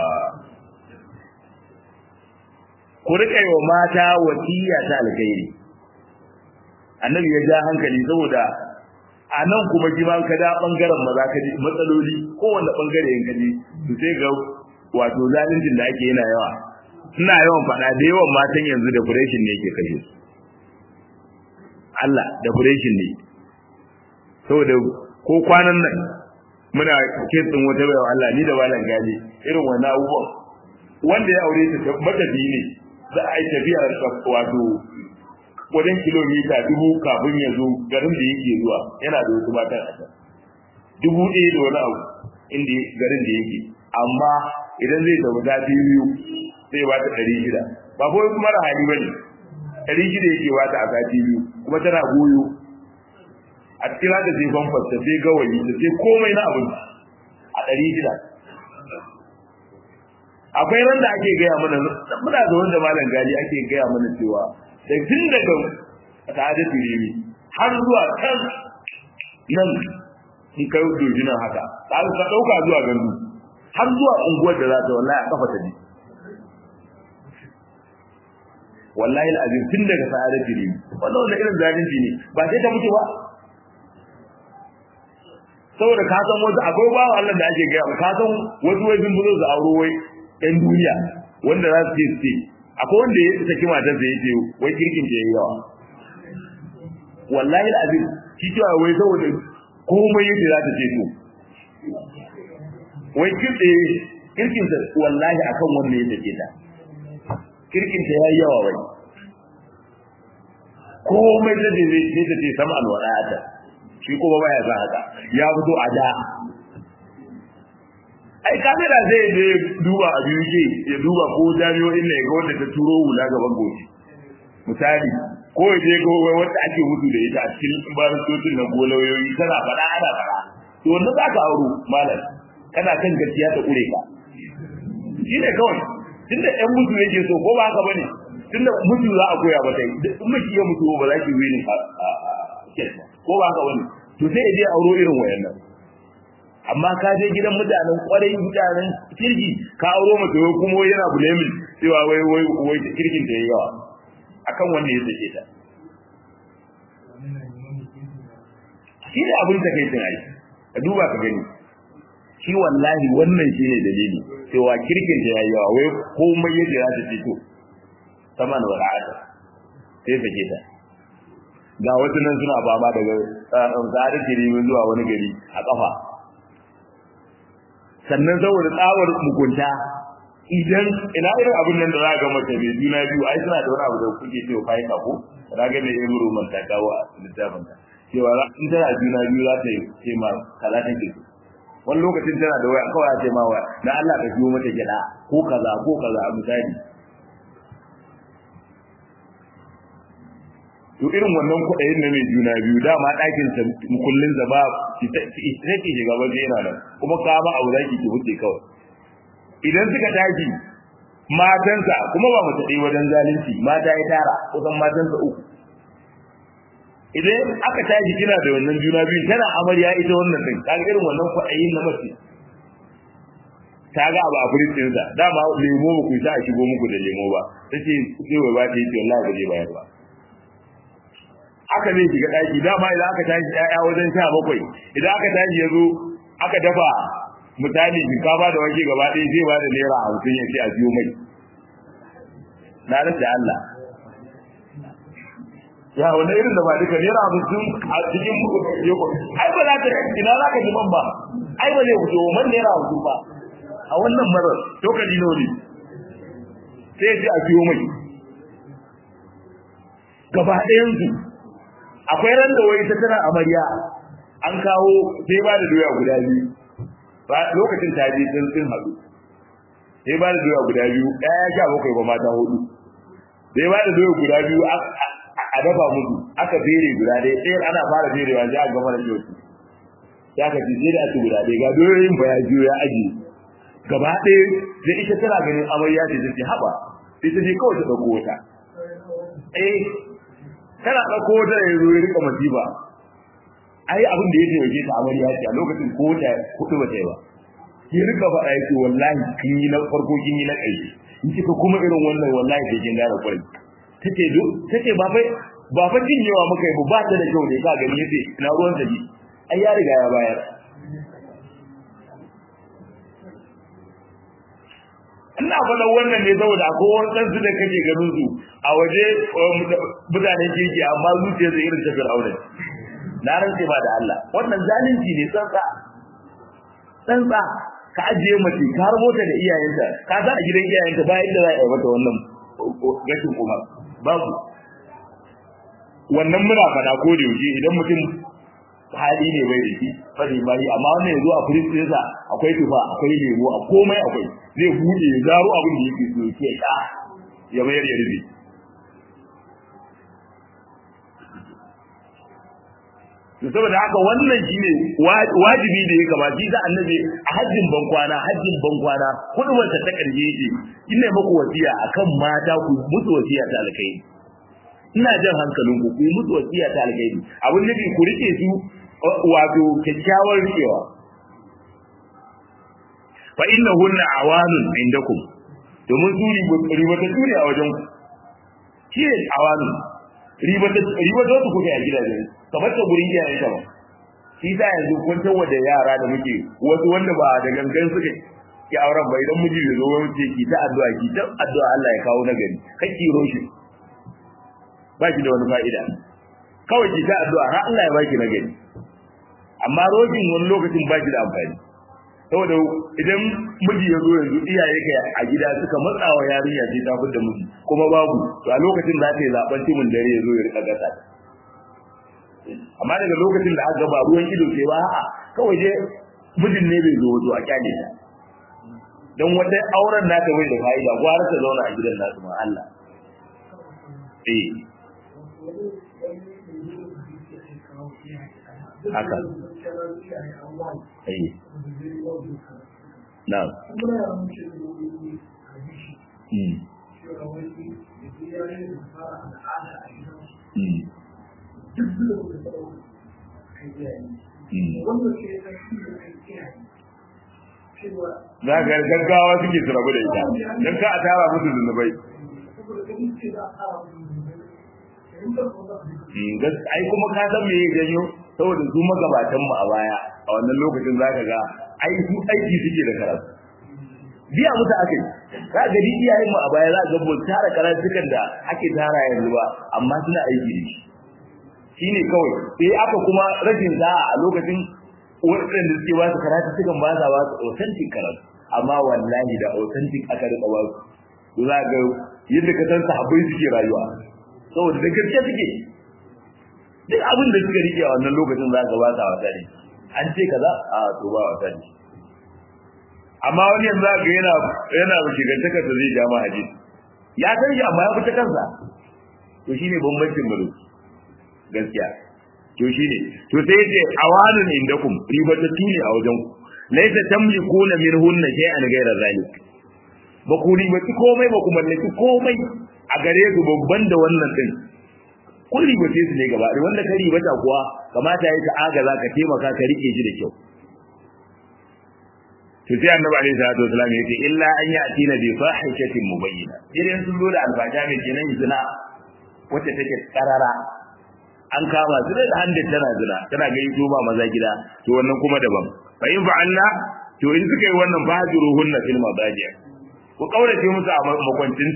ku rika yi wa mata wasiya ta alkhairi annabi ya ja hankali saboda a nan kuma ji ma ka da bangaren maza ka ji matsaloli kowanne bangare in ka ji to sai ga wato zaluncin da ake yana yawa ina yawan faɗa da yawan matan yanzu da depression ne yake kashe su Allah depression ne saboda ko kwanan nan muna kitsin wata bayan Allah ni da malam gaji irin wani abubuwan wanda ya aure ta matafi ne za a yi tafiya wato wajen kilomita dubu kafin ya zo garin da yake zuwa yana da wasu matan a can dubu ɗaya da wani abu inda garin da yake amma idan zai tafi sati biyu sai ba ta ɗari shida ba ko kuma da hali ba ne ɗari shida yake ba ta a sati biyu kuma tana goyo a cikin haka sai famfas ta sai gawayi ta sai komai na abinci a ɗari shida akwai ran da ake gaya mana muna da wanda malam gali ake gaya mana cewa da tun daga ta'ada tirimi har zuwa kan nan in kai dojinan haka ta ka ɗauka zuwa gandu har zuwa unguwar da za ta wallahi a kafa ta ji wallahi al'azim tun daga sa'ada tirimi wannan wannan irin zalunci ne ba sai ta mutu ba saboda ka san wasu akwai bawa Allah da ake gaya ka san wasu wai sun buzo su auro wai ɗan duniya wanda za su ce su ce akwai wanda ya saki matar sa yace wai kirkin ta yayi yawa wallahi alazim shi cewa wai saboda komai yake za ta ce to wai kirkin kirkin ta wallahi akan wanda ya take ta kirkin ta yayi yawa wai komai da zai sai ta ce sama alwara'ata shi kuma baya sa haka ya fito a da ai kamera zai je duba a biyu ke ya duba ko jami'o'in ne ga wanda ta turo hula gaban goshi misali ko ya je ga wanda ake mutu da ita a cikin baristocin na golayoyi tana faɗa ana faɗa to wanda za ka auro malam kana kan gaskiya ta kure ka shi ne kawai tunda ɗan mutu yake so ko ba haka bane tunda mutu za a koya mata in miki ya mutu ba za ki wini a ko ba haka bane to sai ya je auro irin wayannan amma ka je gidan mutanen kwarai mutanen kirki ka auro mace wai kuma yana blaming cewa wai wai wai kirkin da yayi yawa akan wanda ya sake ta shi ne abin takaicin ai ka duba ka gani shi wallahi wannan shi ne dalili cewa kirkin da yayi yawa wai komai yadda za ta fito sama da wala'ata sai sake ta ga wasu nan suna fama daga tsari kirimin zuwa wani gari a kafa sannan saboda tsawar mugunta idan ina irin abin nan da za ga mace mai juna biyu ai suna da wani abu da kuke cewa fayi kafo na ga mai yin roman ta kawo a littafin ta cewa in tana juna biyu za ta yi ce ma kaza ta ke wani lokacin tana da waya kawai ce ma waya na Allah ka biyo mata gida ko kaza ko kaza misali to irin wannan kuɗayen na mai juna biyu dama ɗakin sa kullun da ba ita ke shiga waje yana nan kuma ka ba abu zaki ki wuce kawai idan suka tashi matansa kuma ba mace ɗaya wajen zalunci mata ya tara kusan matansa uku idan aka tashi kina da wannan juna biyu tana amarya ita wannan din kaga irin wannan kuɗayen na mace ta ga abu a firistin sa dama lemo ba ku sa a shigo muku da lemo ba tace sai wai ba ta yi wallahi ba zai bayar ba aka zai shiga daki dama idan aka tashi ƴaƴa wajen sha bakwai idan aka tashi ya zo aka dafa misali shinkafa da wake gaba ɗaya zai ba da naira hamsin ya ce a biyo mai na rasa Allah ya wani irin da ba duka naira hamsin a cikin yoko ai ba za ta ina za ka ji man ba ai ba zai fito man naira hamsin ba a wannan marar tokali ne sai ya ce a biyo mai gaba ɗayansu akwai ran da wai ta tana amarya an kawo sai ba da doya guda biyu ba lokacin ta je din sun hadu sai ba da doya guda biyu ɗaya sha bakwai ba mata hudu sai ba da doya guda biyu a dafa musu aka fere guda ɗaya ɗaya ana fara ferewa sai a gama da shi ya ka ci sai da ake guda ɗaya ga doyoyin ba ya biyo ya ajiye gaba ɗaya da ita tana ganin amarya ce ta ce haɓa sai ta je kawai ta ɗauko wata eh kana ɗauko wata ya zo ya rika masifa ai abin da ya taimake ta amarya ce a lokacin ko ta kuɗi ba ta yi ba ya rika faɗa ya ce wallahi kin yi na farko kin yi na ƙarshe in kika kuma irin wannan wallahi sai kin gane kwari tace do tace ba fa ba fa cinyewa muka yi ba ta da kyau ne ka gani yace ina ruwan ta ji ai ya riga ya bayar ina faɗa wannan ne saboda akwai wani ɗansu da kake ganin su a waje mutanen kirki amma zuciyar da irin ta fir'auna na rantse ba da Allah wannan zalunci ne tsantsa tsantsa ka ajiye mace ka har mota da iyayenta ka sa a gidan iyayenta ba inda za a yi mata wannan gashin kuma babu wannan muna faɗa ko da yaushe idan mutum hali ne bai da shi fari bai amma wannan yazo a firis ɗinsa akwai tufa akwai lemo a komai akwai zai buɗe ya zaro abin da yake so ya sha ya mayar ya rufe to saboda haka wannan shine wajibi da ya kamata shi da annabi a hajjin bankwana hajjin bankwana kudubar ta ta karshe yake ina muku wasiya akan mata ku musu wasiya ta alkai ina jan hankalin ku ku musu wasiya ta alkai abin da ku rike su wato kyakkyawar rikewa fa innahunna awanun indakum domin su ribata su ne a wajen ku shi ne awanun ribata ribata su kuke a gidajen kamar ta gurin iyayen ta ba shi ta yanzu kun tawo da yara da muke wasu wanda ba da gangan suke ki auren ba idan miji ya zo wani ce ki ta addu'a ki ta addu'a Allah ya kawo nagari kake roshi ba ki da wani fa'ida kawai ki ta addu'a har Allah ya baki nagari amma roshin wani lokacin ba ki da amfani saboda idan miji ya zo yanzu iyaye ka a gida suka matsa wa yarinya sai ta fidda miji kuma babu to a lokacin da ta yi zaben timin dare ya zo ya rika gasa amma daga lokacin da aka ba ruwan ido sai ba a'a kawai dai mijin ne bai zo wato a kyale ta dan wata auren naka bai da fa'ida gwara ta zauna a gidan nasu ma Allah eh haka eh na'am mm mm za ga gaggawa suke su rabu da ita don ka a tara musu zunubai ai kuma ka san me ya janyo saboda su magabatan mu a baya a wannan lokacin za ka ga ai su aiki suke da karatu biya musu aka yi za ga ni iyayen mu a baya za ga ba tara karatukan da ake tara yanzu ba amma suna aiki da shi shine kawai sai aka kuma rashin za'a a lokacin waɗanda suke ba su karatu sukan ba sa ba su authentic karatu amma wallahi da authentic aka rika ba su za ga yadda ka san sahabbai suke rayuwa saboda da gaske suke duk abin da suka rike a wannan lokacin za ka ba sa wasa ne an ce kaza a to ba wasa ne amma wani yanzu za ga yana yana shigantakar da zai ja ma hadisi ya san shi amma ya fita kansa to shine bambancin mu gaskiya to shine to sai yace awanun indakum ribatatu ne a wajen ku laysa tamlikuna minhunna shay'an ghayra zalik ba ku ribati komai ba ku mallaki komai a gare su babban da wannan din kun ribace su ne gaba da wanda ka ribata kuwa kamata yayi ka aga za ka taimaka ka rike shi da kyau to sai annabi alaihi salatu wasallam yace illa an ya'tina bi fahishatin mubayyina idan sun zo da alfasha mai kenan zina wacce take karara an kama su da handin tana zina tana ga yi ba maza gida to wannan kuma daban fa in fa'alna to in suka yi wannan fajiruhunna fil madaji ku kaurace musu a makwancin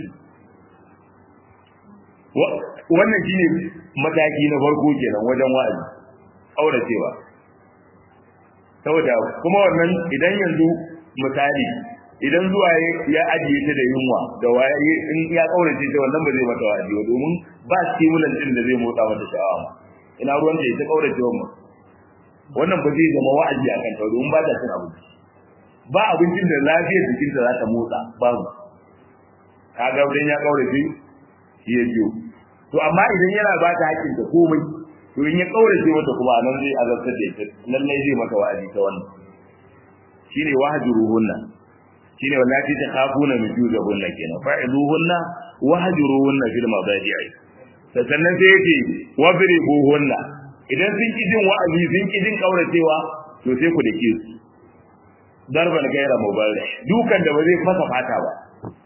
wannan shine mataki na farko kenan wajen wa'azi kauracewa saboda kuma wannan idan yanzu misali idan zuwa ya ajiye ta da yunwa da waye in ya kaurace ta wannan ba zai mata wa'azi ba domin ba stimulant din da zai motsa mata sha'awa ma ina ruwan da ita kaurace wa mu wannan ba zai zama wa'azi akan ta domin ba ta cin abinci ba abincin da lafiyar jikinta za ta motsa babu kaga idan ya kaurace shi ya biyo to amma idan yana ba ta hakkin ta komai to in ya kaurace mata kuma nan zai azabtar da ita lallai zai mata wa'azi ta wannan shine wahjuruhunna shine wallahi ta khafuna nujuzahunna kenan fa'iluhunna wahjuruhunna fil madaji'i sannan sai yace wadribuhunna idan sun ki jin wa'azi sun ki jin kauracewa to sai ku dake su darban gaira mubarrih dukan da ba zai masa fata ba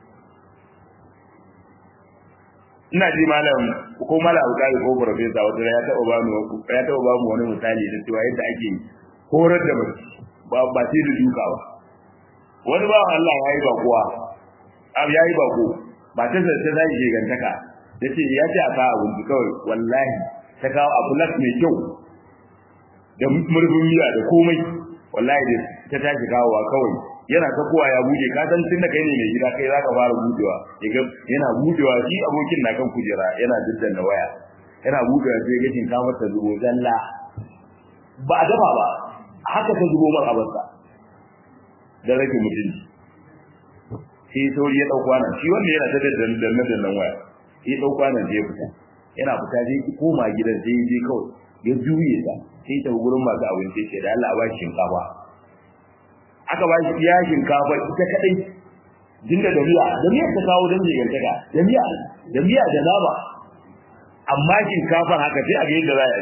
ina ji malam ko malam alƙali ko professor wata ya taɓa ba mu ya taɓa ba mu wani misali da cewa yadda ake horar da mace ba ba sai da duka ba wani ba Allah ya yi bakuwa abu ya yi bako ba ta zarce za ki gantaka ya ce ya ce a kawo abinci kawai wallahi ta kawo abu las mai kyau da murfin miya da komai wallahi da ta tashi kawowa kawai yana ta kowa ya bude ka san tun da kai ne mai gida kai zaka fara budewa yaga yana budewa shi abokin na kan kujera yana diddan da waya yana budewa sai ga shinkafar ta zubo zalla ba a dafa ba haka ta zubo mar abarsa da rage mutunci sai sauri ya dauko nan shi wanda yana ta daddan dannan dannan waya sai dauko nan je fita yana fita sai koma gidan sai je kawai ya juye ta sai ta gurin masu abinci ce da Allah a ba shi shinkafa aka ba shi iya shinkafa ita kadai dinda da miya da miya ta kawo dan jigantaka da miya da miya da nama amma shinkafa haka sai a ga yadda za a yi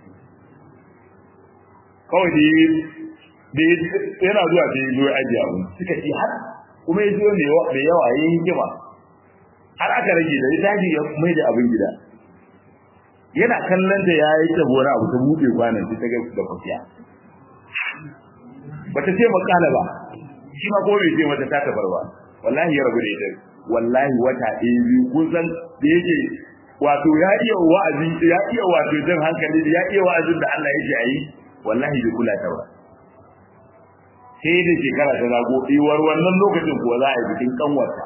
kawai da yana zuwa da zo ya ajiye abu suka ce har kuma ya zo mai yawa ya yi hikima har aka rage da ya tashi ya mai da abin gida yana kallon da ya yi tabo na abu ta buɗe kwanan ta ga da kwafiya bata ce makala ba shi ma ko bai ce mata ta tabar ba wallahi ya rabu da ita wallahi wata ɗaya biyu kun san da yake wato ya iya wa'azi ya iya wato jan hankali ya iya wa'azin da Allah yake ayi wallahi bai kula ta ba sai da shekara ta zago iwar wannan lokacin kuwa za a yi bikin kanwarta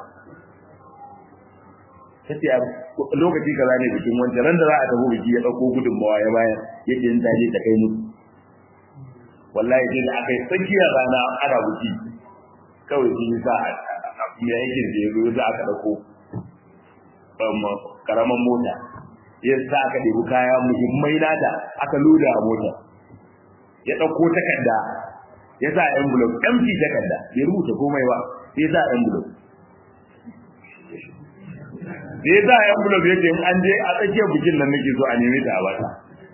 tace a lokaci kaza ne bikin wancan ran da za a tafi biki ya dauko gudunmawa ya bayar yake yin taje ta kai musu wallahi sai da aka yi tsakiyar rana ana buki kawai sun yi sa ya aikin da ya zo za aka ɗauko karaman mota ya sa aka ɗebi kaya muhimmai nata aka loda a mota ya ɗauko takarda ya sa envelope empty takarda ya rubuta komai ba ya sa envelope da ya sa envelope ya ce in an je a tsakiyar bikin nan nake so a nemi ta a bata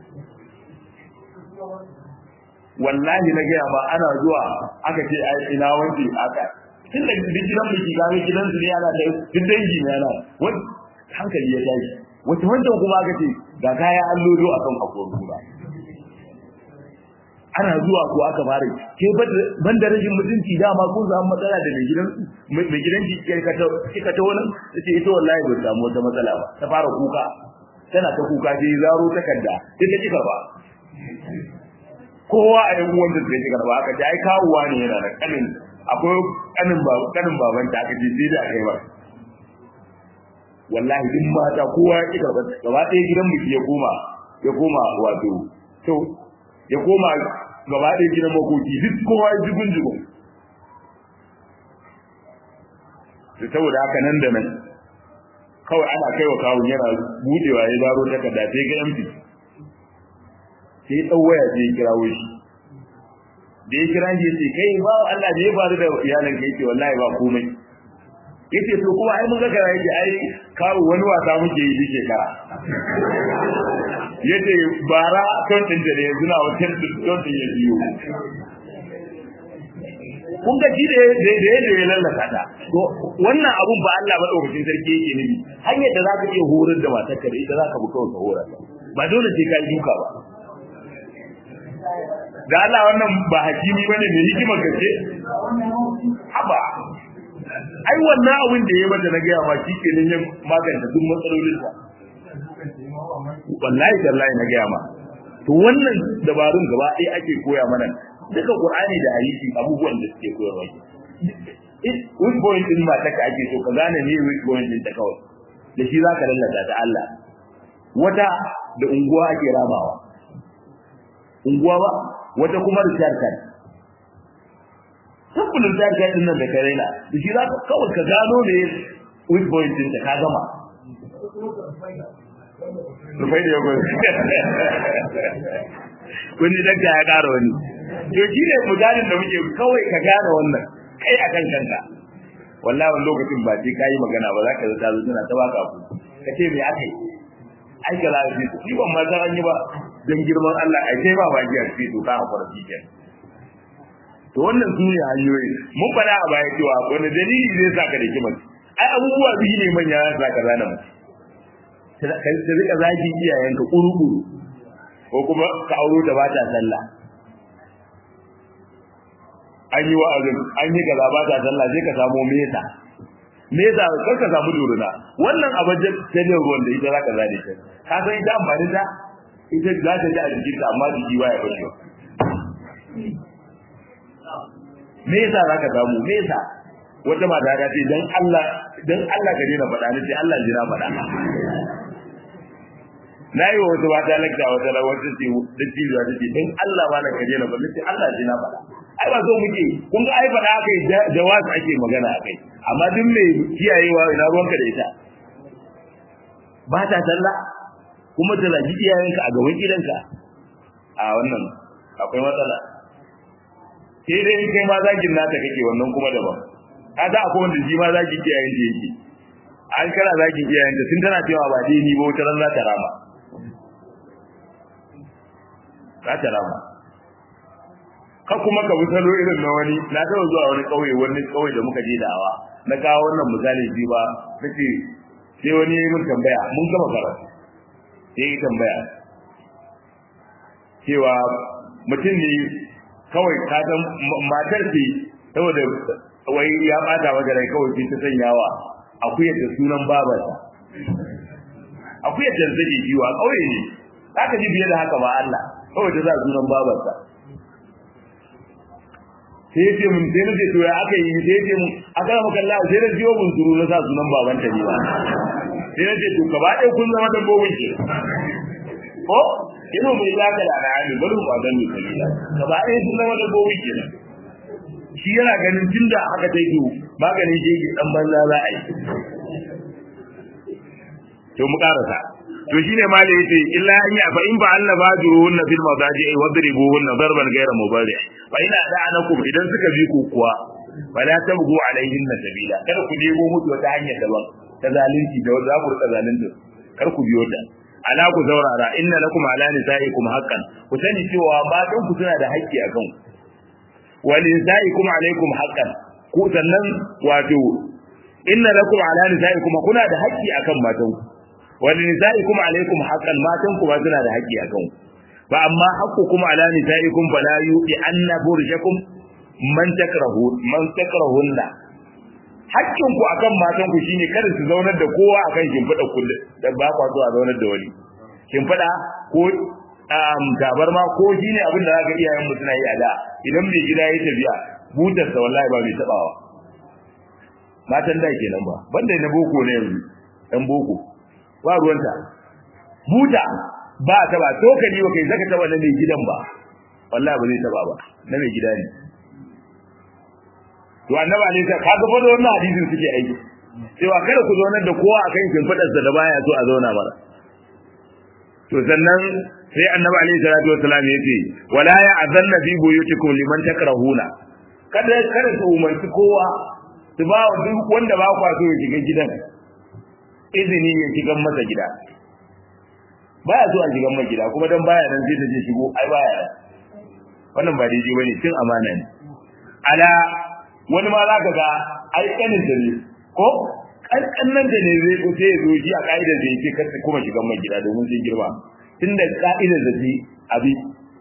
wallahi na gaya ma ana zuwa aka ce ai ina wanke aka tun da duk gidan biki ga gidan su ne ana da duk dangi ne ana wani hankali ya tashi wata wancan kuma aka ce ga kaya an lodo akan akwai kuma ana zuwa ko aka fara ke ban da rashin mutunci dama kun samu matsala da mai gidan mai gidan ki ka ta kika ta wannan tace ita wallahi ba samu wata matsala ba ta fara kuka tana ta kuka sai zaro takarda sai ta kika ba kowa a yan uwan da take karba aka ce ai kawuwa ne yana da kanin akwai kanin ba kanin baban ta aka ce sai da kai ba wallahi din mata kowa ya kika ba gaba ɗaya gidan mu ya koma ya koma wato to ya koma gaba ɗaya gidan makoki duk kowa ya jigun jigun da saboda haka nan da nan kawai ana kai wa kawun yana budewa ya zaro takarda sai ga empty sai ya ɗau waya sai ya kirawo shi da ya kira shi ya ce kai ba Allah da ya faru da iyalin ka yake wallahi ba komai yace to kuma ai mun ga kana yake ai kawo wani wasa muke yi duk shekara yace bara ton din da yanzu na wata ton din ya biyo kun ga shi da da da ya lallaka ta to wannan abun ba Allah ba daukakin sarki yake nufi hanyar da zaka iya horar da matarka da ita zaka buka ka horar ba dole sai ka duka ba da Allah wannan ba hakimi bane mai hikimar gaske haba ai wannan abin da ya mata na gaya ma shi kenan ya magance duk matsalolin sa wallahi tallahi na gaya ma to wannan dabarun gaba ɗaya ake koya mana duka qur'ani da hadisi abubuwan da suke koyarwa weak point din ma taka ake so ka gane ne weak point din ta kawai da shi zaka lallata ta Allah wata da unguwa ake rabawa unguwa ba wata kuma rishar kan tabbulin ta ga din nan da kare na da shi za ka kawai ka gano ne weak point din da ka gama rufai da yago kun ji dakta ya ƙara wani to shi ne misalin da muke kawai ka gane wannan kai a kan kanka wallahi wani lokacin ba sai ka yi magana ba za ka zata zo tana ta baka ku ka ce me aka yi ai ka lafi shi ban ma san an yi ba dan girman Allah ai sai ba baki a cikin doka a fara cikin to wannan su ne hanyoyi mun faɗa a baya cewa wani dalili zai sa ka da kimar ai abubuwa biyu ne manya ya sa ka zana mace ka rika zagi iyayenka kuru-kuru ko kuma ka auro da ba ta sallah an yi wa'azin an yi kaza ba ta sallah sai ka samu mesa mesa kar ka samu duruna wannan abin da ne ruwan da ita za ka zane ta ka san ita amfani da ita za ta ji a jikin ta amma jiki baya fashewa mesa za ka samu mesa wata mata ta ce dan Allah dan Allah ka daina faɗa ni sai Allah jira faɗa na yi wa wata mata lakta wata la wata ce da cibiya ta ce dan Allah ba na ka daina faɗa sai Allah jira faɗa ai ba so muke kun ga ai faɗa akai jawazi ake magana akai amma duk mai kiyayewa ina ruwanka da ita ba ta sallah kuma ta zagi iyayenka a gaban gidanka a wannan akwai matsala sai dai in kai ma zagin nata kake wannan kuma daban ka za akwai wanda shi ma zagin iyayen ta yake an kana zagin iyayen ta tun tana cewa ba dai ni ba wata ran za ta rama za ta rama ka kuma ka salo irin na wani na taɓa zuwa wani ƙauye wani ƙauye da muka je da'awa na kawo wannan misali ji ba nace sai wani ya yi min tambaya mun gama karatu sai yi tambaya cewa mutum ne kawai ka san matar ce saboda wai ya bata mata rai kawai sai ta sanyawa akuyar da sunan babarsa akuyar da take kiwa kauye ne zaka ji biye da haka ba Allah kawai ta sa sunan babarsa sai ya ce mun sai na ce to ya aka yi sai ya ce mun aka maka Allah sai na jiyo mun suru na sa sunan babanta ne ba sai na ce to gaba ɗaya kun zama dabbobin ke ko ina mai zaka da al'adu bari mu kwadan ni sabila gaba ɗaya sun zama dabbobin ke nan shi yana ganin tunda haka ta yi maganin shege dan banza za a yi to mu karasa to shine ma da yace illa an ya fa in ba Allah ba juruhun fil madaji ay wadribuhun darban ghayra mubari fa ina da'anakum idan suka bi ku kuwa wala tabgu alaihin sabila kada ku nemo mutu wata hanyar daban ta zalunci da za ku rika zalunci kar ku biyo ta ala ku zaurara inna lakum ala nisaikum haqqan ku sani cewa matan ku suna da haƙƙi a kan wa nisaikum alaikum haqqan ku sannan wato inna lakum ala nisaikum kuna da haƙƙi akan matan ku wa nisaikum alaikum haqqan matan ku ba suna da haƙƙi akan ku fa amma haqqukum ala nisaikum fala yuqi anna burjakum man takrahu man takrahunna hakkin ku akan matan ku shine kada su zaunar da kowa akan shimfiɗa kullu da ba kwa zuwa zaunar da wani shimfiɗa ko um tabarma ko shine abin da zaka iyayen mu suna yi a da idan mai gida ya tafiya butar sa wallahi ba mai tabawa matan da kenan ba banda na boko ne yanzu dan boko ba ruwanta buta ba ta ba to ka ba kai zaka taba na mai gidan ba wallahi ba zai taba ba na mai gida ne to annabi alaihi salam kaga fa da wannan hadisin suke aiki cewa kada ku zaunar da kowa akan shimfidar sa da baya so a zauna mara to sannan sai annabi alaihi salatu wassalam ya ce wala ya azanna fi buyutikum liman takrahuna kada kada su umarci kowa su ba wa duk wanda ba kwa so ya shiga gidan izini ya shiga masa gida baya so a shiga masa gida kuma dan baya nan sai ta je shigo ai baya wannan ba daidai bane cin amana ne ala wani ma za ka ga ai kanin da ne ko kankanan da ne zai sai ya zo shi a ka'idar da yake kar kuma shigan mai gida domin sai girma tunda ka'idar da shi abi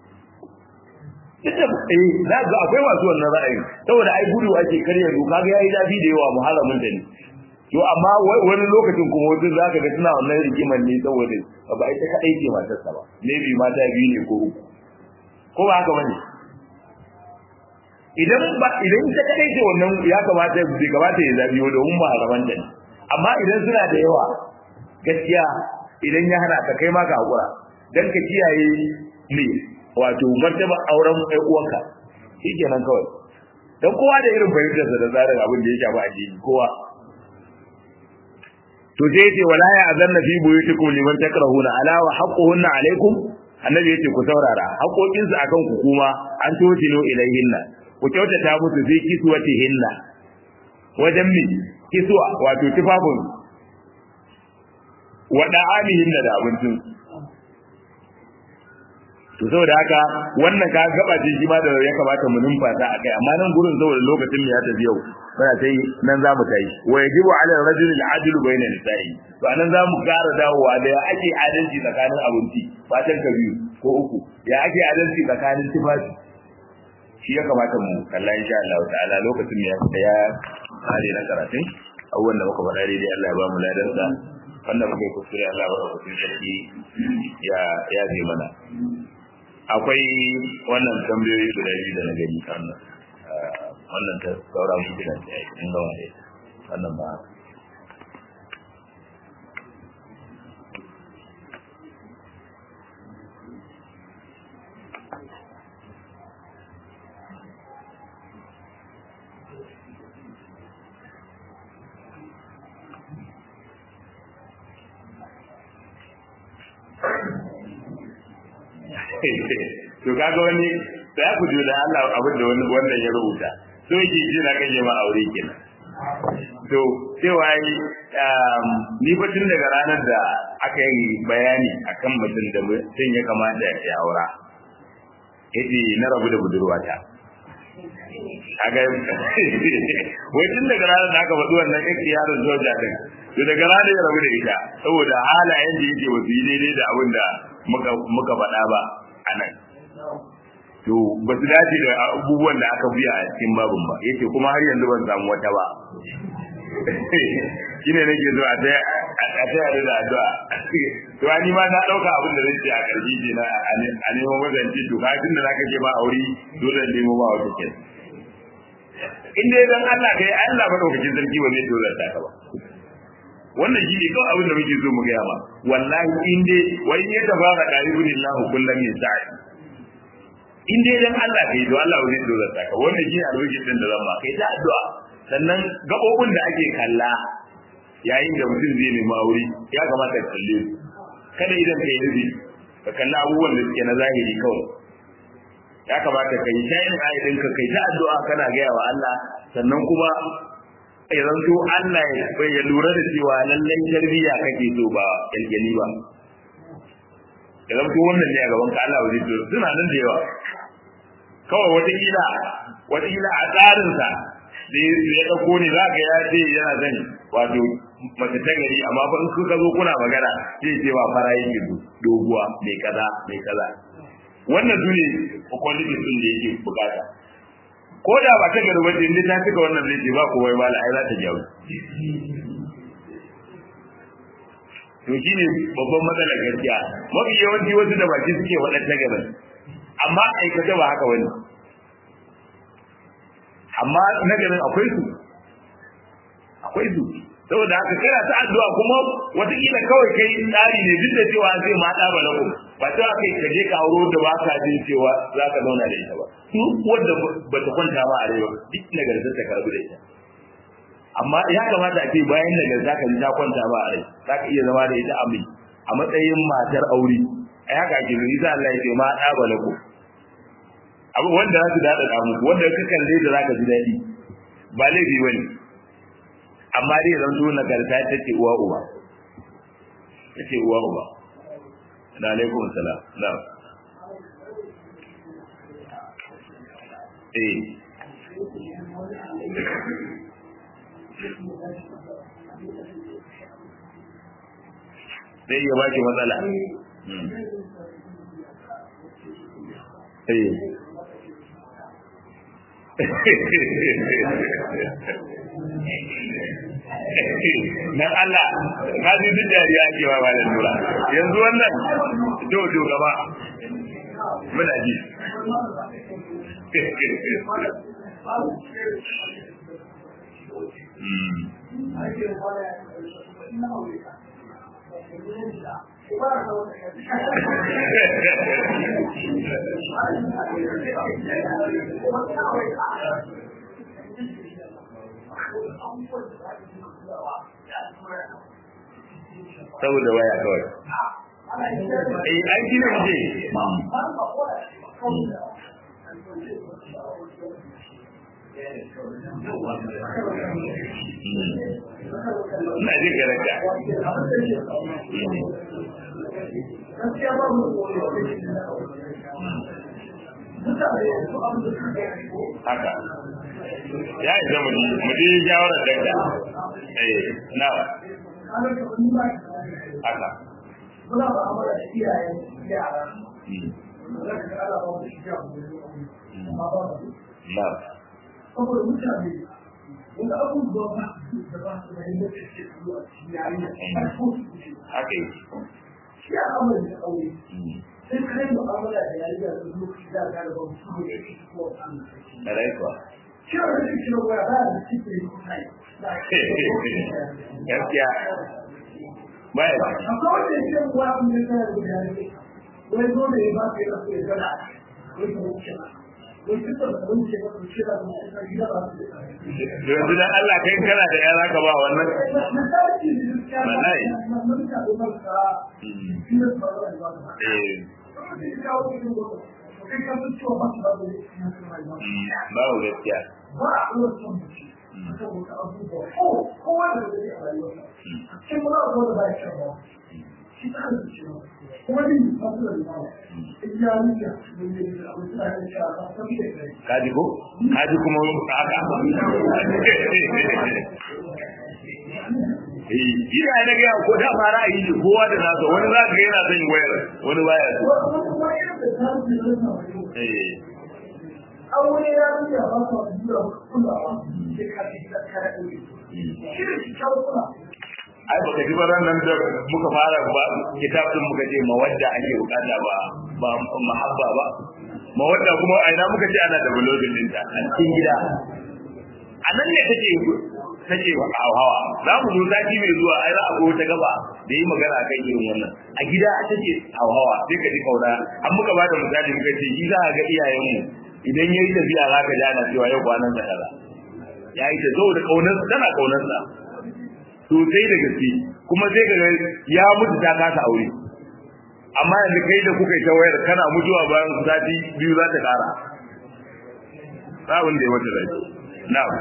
ita eh za ga akwai masu wannan ra'ayi saboda ai gudu ake karya doka ga yayi dafi da yawa muharramin da ne to amma wani lokacin kuma wani za ka ga suna wannan rigiman ne saboda ba ita kadai ce matarsa ba maybe mata biyu ne ko uku ko ba haka bane idan ba idan ita kadai ce wannan ya kamata bai kamata ya zabi domin ba haraman da amma idan suna da yawa gaskiya idan ya hana ka kai ma ka hakura dan ka kiyaye ne wato martaba auren ɗan uwanka shikenan kawai dan kowa da irin fahimtar sa da tsarin abin da ya shafi addini kowa to sai yace wala ya azanna fi buyutikum liman takrahuna ala wa haqquhunna alaikum annabi yace ku saurara haƙoƙinsu akan ku kuma an totilo ilaihinna ku kyautata musu fi kiswati hinna wajen mi kiswa wato tufafin wa da'amihin da abincin to saboda haka wannan ka gaba ce shi ma da ya kamata mu numfasa akai amma nan gurin saboda lokacin ya tafi yau muna sai nan za mu kai wa yajibu ala rajuli al-adl bayna nisa'i to anan za mu ƙara dawowa da ya ake adalci tsakanin abinci fatan ka biyu ko uku ya ake adalci tsakanin tufafi shi ya kamata mu kalla insha Allah ta'ala lokacin ya ya kare na karatun abubuwan da muka faɗa daidai Allah ya ba mu ladansa wannan muka yi kuskure Allah ya ba mu sarki ya ya zai mana akwai wannan tambayoyi guda biyu da na gani wannan wannan ta saura mu gidan ta yi in gama da wannan ba to kaga wani da ya kujo da Allah abin da wani wannan ya rubuta so yake ji na kan ma aure kenan to cewa yi ni fa tun daga ranar da aka yi bayani akan mutum da mutum ya kamata ya aura yace na rabu da budurwata kaga wai tun daga ranar da aka faɗi wannan yake yaron soja din to daga ranar ya rabu da ita saboda halayen da yake wasu yi daidai da abin da muka faɗa ba a nan to ba su dace da abubuwan da aka biya a cikin babin ba yace kuma har yanzu ban samu wata ba shine nake zo a ta a ta yare da addu'a to ani ma na dauka abin da nake a karfi je na a neman wajen ci to ka tunda zaka je ba aure dole ne mu ba wata ke in dai dan Allah kai Allah ba daukakin sarki ba zai dole ta ka ba wannan shi ne kawai abin da muke so mu gaya ma wallahi in dai wai ya tafara qaribun lahu kullum ya sa'i in dai dan Allah kai to Allah zai dora ka wannan shi albishir din da zan ba kai ta addu'a sannan gabobin da ake kalla yayin da mutum zai nemi aure ya kamata ka kalle su kada idan kai rubi ka kalla abubuwan da suke na zahiri kawai ya kamata ka yi shayin ayyukan ka kai ta addu'a kana gaya wa Allah sannan kuma ya zanto Allah ya lura da cewa lallai tarbiyya kake so ba kyalkyali ba ya zanto wannan ne a gaban ka Allah wajen to suna nan da yawa kawai wataƙila wataƙila a tsarinsa da ya ɗauko ne za ka ya ce yana zan wato mace ta gari amma fa in kuka zo kuna magana zai ce ba fara yake doguwa mai kaza mai kaza wannan su ne quality sun da yake bukata ko da ba ta gari wajen inda ta cika wannan zai ce ba ko wai mala ai za ta jawo to shi ne babban matsalar gaskiya mafi yawanci wasu da baki suke waɗanda garin amma aikata ba haka wani amma nagarin akwai su akwai su saboda haka kana ta addu'a kuma wataƙila kawai kai tsari ne duk da cewa zai ma ɗa ba lako ba ta kai ka je ka auro da ba ka jin cewa za ka zauna da ita ba su wanda ba ta kwanta ma a rai ba duk nagartar ta karbu da ita amma ya kamata a ce bayan nagarta ka ji ta kwanta ma a rai za ka iya zama da ita a mai a matsayin matar aure a haka ake zuri za Allah ya ce ma ɗa ba lako abu wanda za su daɗa damu wanda ka kalle da za ka ji daɗi ba laifi ba ne amma dai zan zo nagarta ta ce uwa uba ta ce uwa uba na alaikum salam na eh zai iya baki matsala eh dan Allah ka ji duk dariya ake wa malam nura yanzu wannan to to gaba muna ji saboda waya kawai eh an gina je ina jin garanta haka ya isa mu ji shawarar dakta eh na haka muna ba amara da iyayen yara na saboda mutane wanda abubuwa ba su da ba su da yadda ke zuwa cikin yarinya har ko su ce haka yi shi a amara da aure sai kai mu'amala da yarinya da lokaci da ga da ba su da shi ko su na raikuwa shi a wani cikin waya ba da cikin kai gaskiya baya ba akwai wanda ya ce wa abin da kana da yarinya wai zo da ya ba ka yana so ya gana wai ka wuce wai kusa da wuce ba su shi da mu a gida ba su da yanzu dan Allah kai kana da yara ka ba wannan eh babu gaskiya kaji ko kaji kuma haka eh ina da ga ko da ma ra'ayi ne kowa da nasa wani za ka ga yana son wayar wani baya so eh aure ya rubuta ba su da kulawa sai ka ji da kare shi da shi kula ai baka ji baran nan da muka fara ba kitabun muka ce mawadda ake bukata ba ba mahabba ba mawadda kuma a ina muka ce ana da bulogin din ta a cikin gida a nan ne take take hawa za mu zo sati mai zuwa ai za a go ta gaba da yi magana kan irin wannan a gida take hawa sai ka ji kauna an muka bada misali muka ce shi za a ga iyayenmu idan yayi tafiya za ka ji ana cewa yau kwanan sa kaza yayi ta zo da kaunar tana kaunar sa sosai da gaske kuma sai ka ya mutu ta kasa aure amma yanzu kai da kuka yi ta wayar kana mutuwa bayan sati biyu za ta kara sabon da ya wata rai na'am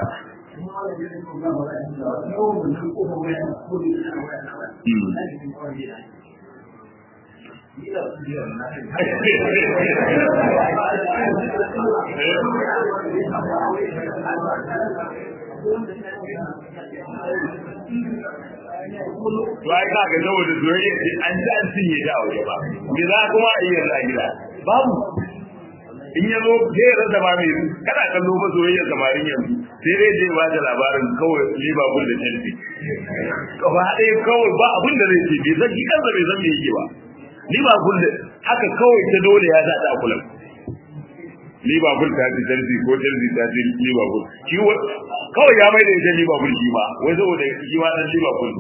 to ai ka ga saboda soyayya ce an ji an cinye ta a waje ba me za kuma a yi yanzu a gida babu in ya zo zai rasa ba mai kana kallo ba soyayya samarin yanzu sai dai zai ba da labarin kawai Liverpool da Chelsea gaba ɗaya kawai ba abin da zai ce bai san shi kansa bai san me yake ba Liverpool da haka kawai ta dole ya sa ta kula Liverpool ta ci Chelsea ko Chelsea ta ci Liverpool shi kawai ya mai da ita Liverpool shi ba wai saboda shi ma dan Liverpool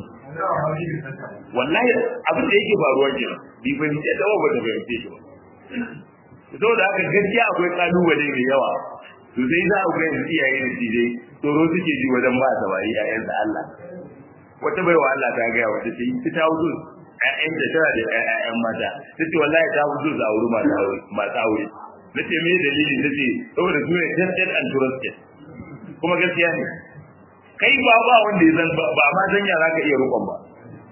wallahi abin da yake faruwa kenan bi fahimce da ba ta fahimce shi ba saboda haka gaskiya akwai kalubale mai yawa to sai za ku ga iyaye da tije tsoro suke ji wajen ba ta bari ƴaƴan da Allah wata baiwa Allah ta ga wata ce ita ta wuce ƴaƴan da tana da ƴaƴan mata tace wallahi ta wuce za aure mata aure mata aure nace me dalili tace saboda su ne tested and trusted kuma gaskiya ne kai ba ba wanda ya zan ba ma san ya zaka iya rukon ba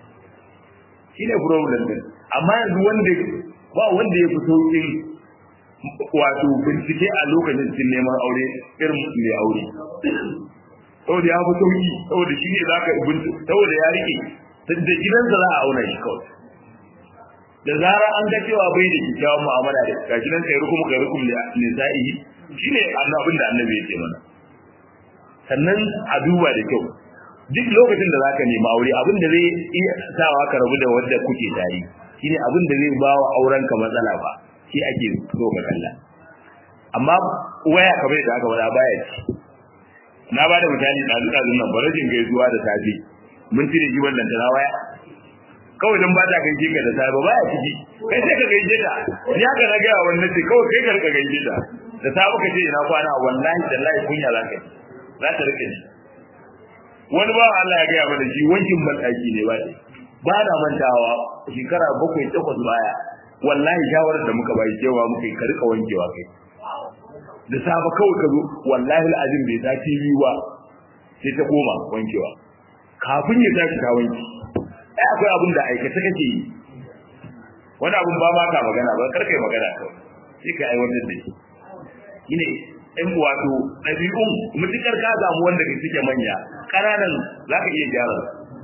shine problem din amma yanzu wanda ba wanda ya fito in wato bincike a lokacin cikin neman aure irin mai aure saboda ya fi sauki saboda shi ne za ka bincike saboda ya rike da gidansa za a auna shi kawai da zarar an ga cewa bai da kyakkyawan mu'amala da ga gidan kai rukum kai rukum ne za'ihi shine annabin da annabi ya ce mana sannan a duba da kyau duk lokacin da zaka nemi aure abin da zai iya sawa ka rabu da wanda kuke tare shine abin da zai ba wa aurenka matsala ba shi ake so ka kalla amma waya kamar da aka wada baya ci na ba da misali da duka nan barajin gaisuwa da safi mun cire ji wannan tana waya kawai dan ba ta kai jinka da safi baya ciki kai sai ka gaije ta ni haka na ga wannan ce kawai kai ka rika gaije ta da safi ka ce ina kwana wallahi wallahi kunya za ka yi za ta rike ni wani ba Allah ya ga mana shi wankin bandaki ne ba ba na mantawa shekara bakwai takwas baya wallahi shawarar da muka bai cewa muka yi ka rika wankewa kai da safa kawai ka zo wallahi al'azim bai ta TV ba sai ta koma wankewa kafin ya tashi ta wanki ai akwai abin da aikata kake yi wani abin ba ma ka magana ba kar kai magana kawai sai ka aiwatar da shi shine in wato ɗabi'un mutukar ka samu wanda ke suke manya ƙananan za ka iya gyara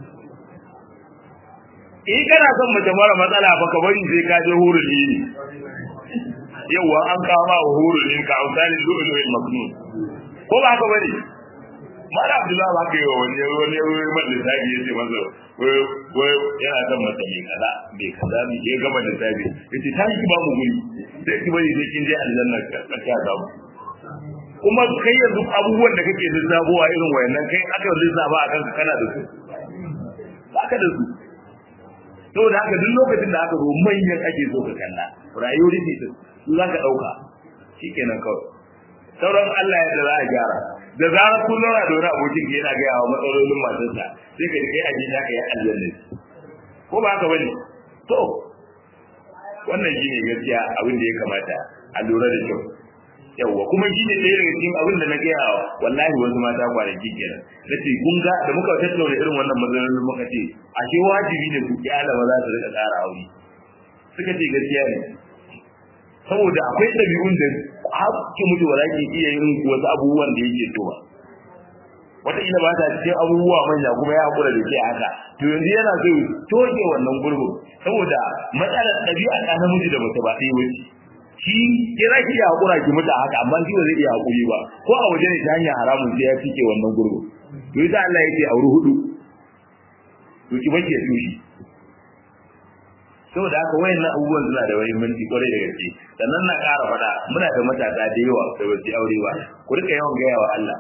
in kana son mace mara matsala ba ka bari sai ka je hurul ne yawa an kama wa hurul ne ka ausali lu'lu'il maknun ko ba ka bari mala abdullahi ba ka yi wa wani wani wani man lissafi ya ce masa wai yana son mace mai kaza mai kaza mai ya gama lissafi ya ce ta ki ba mu guri sai ki bari sai kin je aljanna ka ka samu kuma kai yanzu abubuwan da kake lissafowa irin wayannan kai aka lissafa a kanka kana da su ba ka da su saboda haka duk lokacin da aka zo manyan ake so ka kalla rayuwar ne su za ka ɗauka shikenan kawai sauran Allah ya da za a gyara da zarar kun zauna da wani abokin ka yana gaya wa matsalolin matarsa sai ka kai aji na ka yi aljanna ko ba haka bane to wannan shine gaskiya abin da ya kamata a lura da kyau yawwa kuma shi ne ɗaya daga cikin abin da na gaya wa wallahi wasu mata kwanaki kenan na ce kun ga da muka tattauna irin wannan matsalolin muka ce ashe wajibi ne ku kyala maza su rika ƙara aure suka ce gaskiya ne saboda akwai ɗabi'un da haƙƙi mutu ba za ki iya yin wasu abubuwan da yake so ba wataƙila ba ta cikin abubuwa manya kuma ya haƙura da ke haka to yanzu yana so toke wannan gurbin saboda matsalar ɗabi'a ɗa namiji da mace ba ɗaya wuce shi ke za ki iya haƙura ki mutu haka amma shi ba zai iya haƙuri ba ko a waje ne ta hanyar haramun sai ya fike wannan gurbin to ita Allah yake auri hudu to ki bace su shi saboda haka wayannan abubuwan suna da muhimmanci kwarai da gaske sannan na ƙara faɗa muna da matasa da yawa da ba su aure ba ku rika yawan gaya wa Allah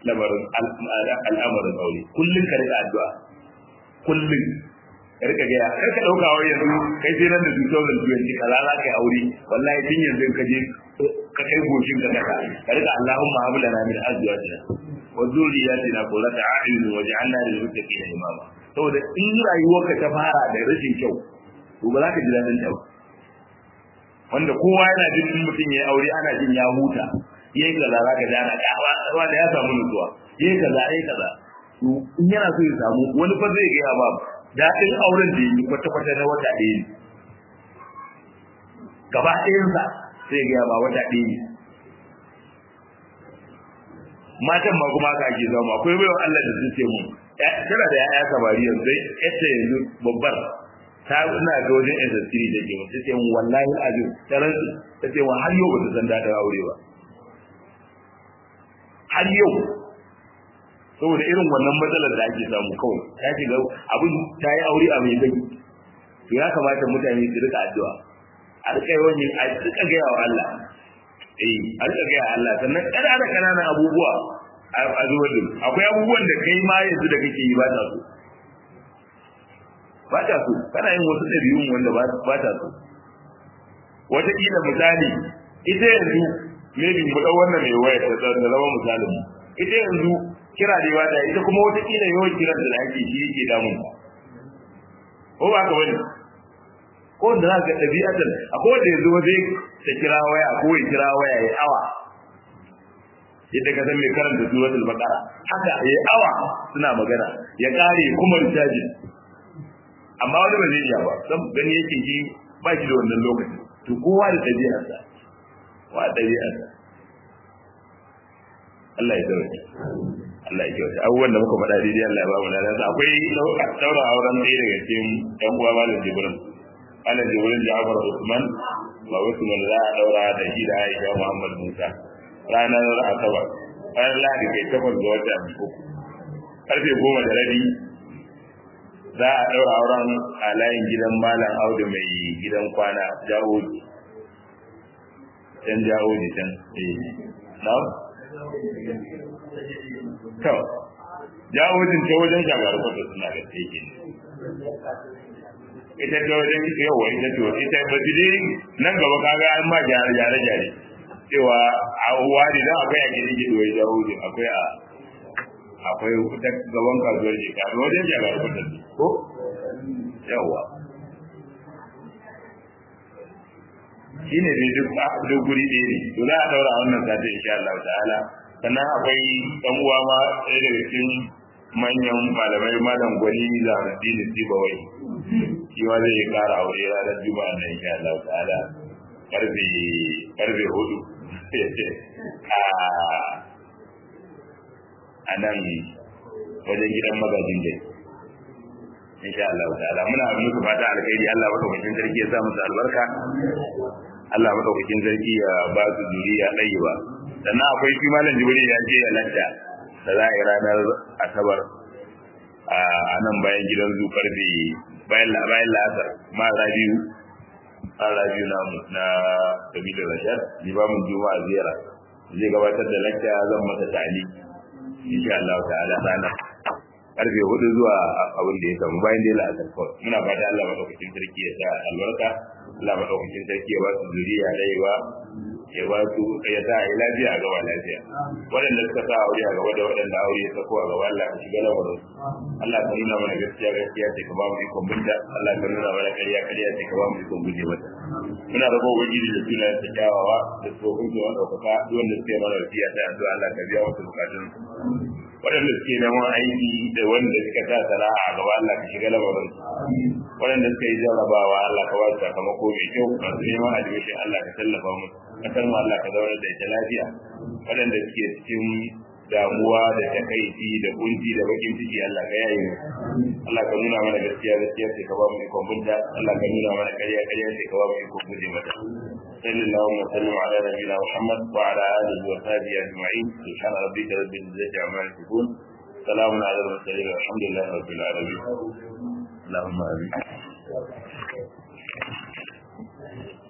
lamarin al'amarin aure kullum ka rika addu'a kullum ka rika gaya kar ka dauka wai yanzu kai sai nan da 2020 kaza za ka yi aure wallahi tun yanzu ka je ka kai goshin ka kasa ka rika Allahumma hab lana min azwajina wa dhurriyyatina qurrata a'yun waj'alna lil muttaqina imama saboda in rayuwarka ta fara da rashin kyau to ba za ka ji dadin ta ba wanda kowa yana jin in mutum ya aure ana jin ya huta yayi kaza za ka ji ana kawa da ya samu nutsuwa yayi kaza yayi kaza to in yana so ya samu wani fa zai gaya ba daɗin auren da yi kwata-kwata na wata ɗaya ne gaba ɗayansa sai ya gaya ba wata ɗaya ne matan ma kuma haka ake zama akwai bayan Allah da su ce mun tana da ya'ya samari yanzu yace yanzu babbar ta ina ga wajen SS3 da ke mutu ce mun wallahi azim ta rantsu ta ce mun har yau ba ta san daɗin aure ba har yau saboda irin wannan matsalar da ake samu kawai ta shiga abin ta yi aure a mai gani to ya kamata mutane su rika addu'a a rika yawan yin a rika gaya wa Allah eh a rika gaya wa Allah sannan ƙananan ƙananan abubuwa a zuwa din akwai abubuwan da kai ma yanzu da kake yi ba ta so ba ta so kana yin wasu ɗabi'un wanda ba ta so wataƙila misali ita yanzu maybe mu ɗau wannan mai waya ta zama misalin mu ita yanzu kira da yawa da ita kuma wata kila yawan kiran da ake shi yake damun ta ko ba ka bane ko da za ka ɗabi'atan akwai wanda yanzu zai ta kira waya ko ya kira waya ya awa yadda ka san mai karanta suratul baqara haka ya awa suna magana ya kare kuma rijaji amma wani ba zai iya ba san gani yake ji ba shi da wannan lokacin to kowa da ɗabi'arsa wa ɗabi'arsa Allah ya dauke Allah ya kyauta abubuwan da muka faɗa daidai Allah ya ba mu da nasa akwai daura auren ɗaya daga cikin ɗan uwa malam Jibrin malam Jibrin Ja'far Usman ba Usman za a daura da shi da Aisha Muhammad Musa ranar Asabar ranar Lahadi kai takwas ga wata uku karfe goma da rabi za a daura auren a layin gidan malam Audu mai gidan kwana Jahoji can Jahoji can eh na'am to jawojin ta wajen shagar kwata suna da teke ita ta wajen yawa ita to ita ba su dai nan gaba kaga an ma gyare gyare gyare cewa a wani dan akwai a gidan gido wai jawojin akwai a akwai ta gaban kasuwar ke kaga wajen shagar kwata ko yawa shine dai duk duk guri ɗaya ne to za a daura wannan sati insha Allah ta'ala sannan akwai ɗan uwa ma ɗaya daga cikin manyan malamai malam gwani da addinin sibawai shi ma zai ƙara aure ranar juma'a na insha Allah ta'ala karfe karfe hudu a nan wajen gidan magajin dai insha Allah ta'ala muna muku fata alkhairi Allah madaukakin sarki ya sa musu albarka Allah madaukakin sarki ya ba su zuriya ɗayiba sannan akwai shi malam jibril ya ce lacca da za a yi ranar asabar a nan bayan gidan zu karfe bayan bayan la'asar ma rabiu an rabiu na na kabilar rashad limamin juma'a ziyara zai gabatar da lacca zan masa tali insha Allah ta'ala ranar karfe hudu zuwa abin da ya samu bayan dai la'asar kawai muna fata Allah madaukakin sarki ya sa albarka Allah madaukakin sarki ya ba su zuriya rayuwa ya ba su ya sa a yi lafiya a gaba lafiya waɗanda suka sa aure a gaba da waɗanda aure ya sako a gaba Allah ka shiga lamarin Allah ka nuna mana gaskiya gaskiya ce ka ba mu ikon binta Allah ka nuna mana ƙarya ƙarya ce ka ba mu ikon guje mata muna rabo ubangiji da suna ta kyawawa da tsofin su wanda kuka duk wanda suke mana wasiya ta addu'a Allah ka biya wasu bukatun waɗanda suke neman aiki da wanda suka sa sana'a a gaba Allah ka shiga lamarin waɗanda suka yi jarrabawa Allah ka ba su sakamako mai kyau masu neman admission Allah ka tallafa musu kasar mu Allah ka zauna da ita lafiya waɗanda suke cikin damuwa da takaici da kunci da bakin ciki Allah ka yaye mu Allah ka nuna mana gaskiya gaskiya sai ka ba mu ikon bunta Allah ka nuna mana ƙarya ƙarya sai ka ba mu ikon guje mata sallallahu alaihi wa sallam ala nabiyina Muhammad wa ala alihi wa sahbihi ajma'in subhana rabbika rabbil izzati amma yasifun salamun ala al-mursalin walhamdulillahi rabbil alamin اللهم امين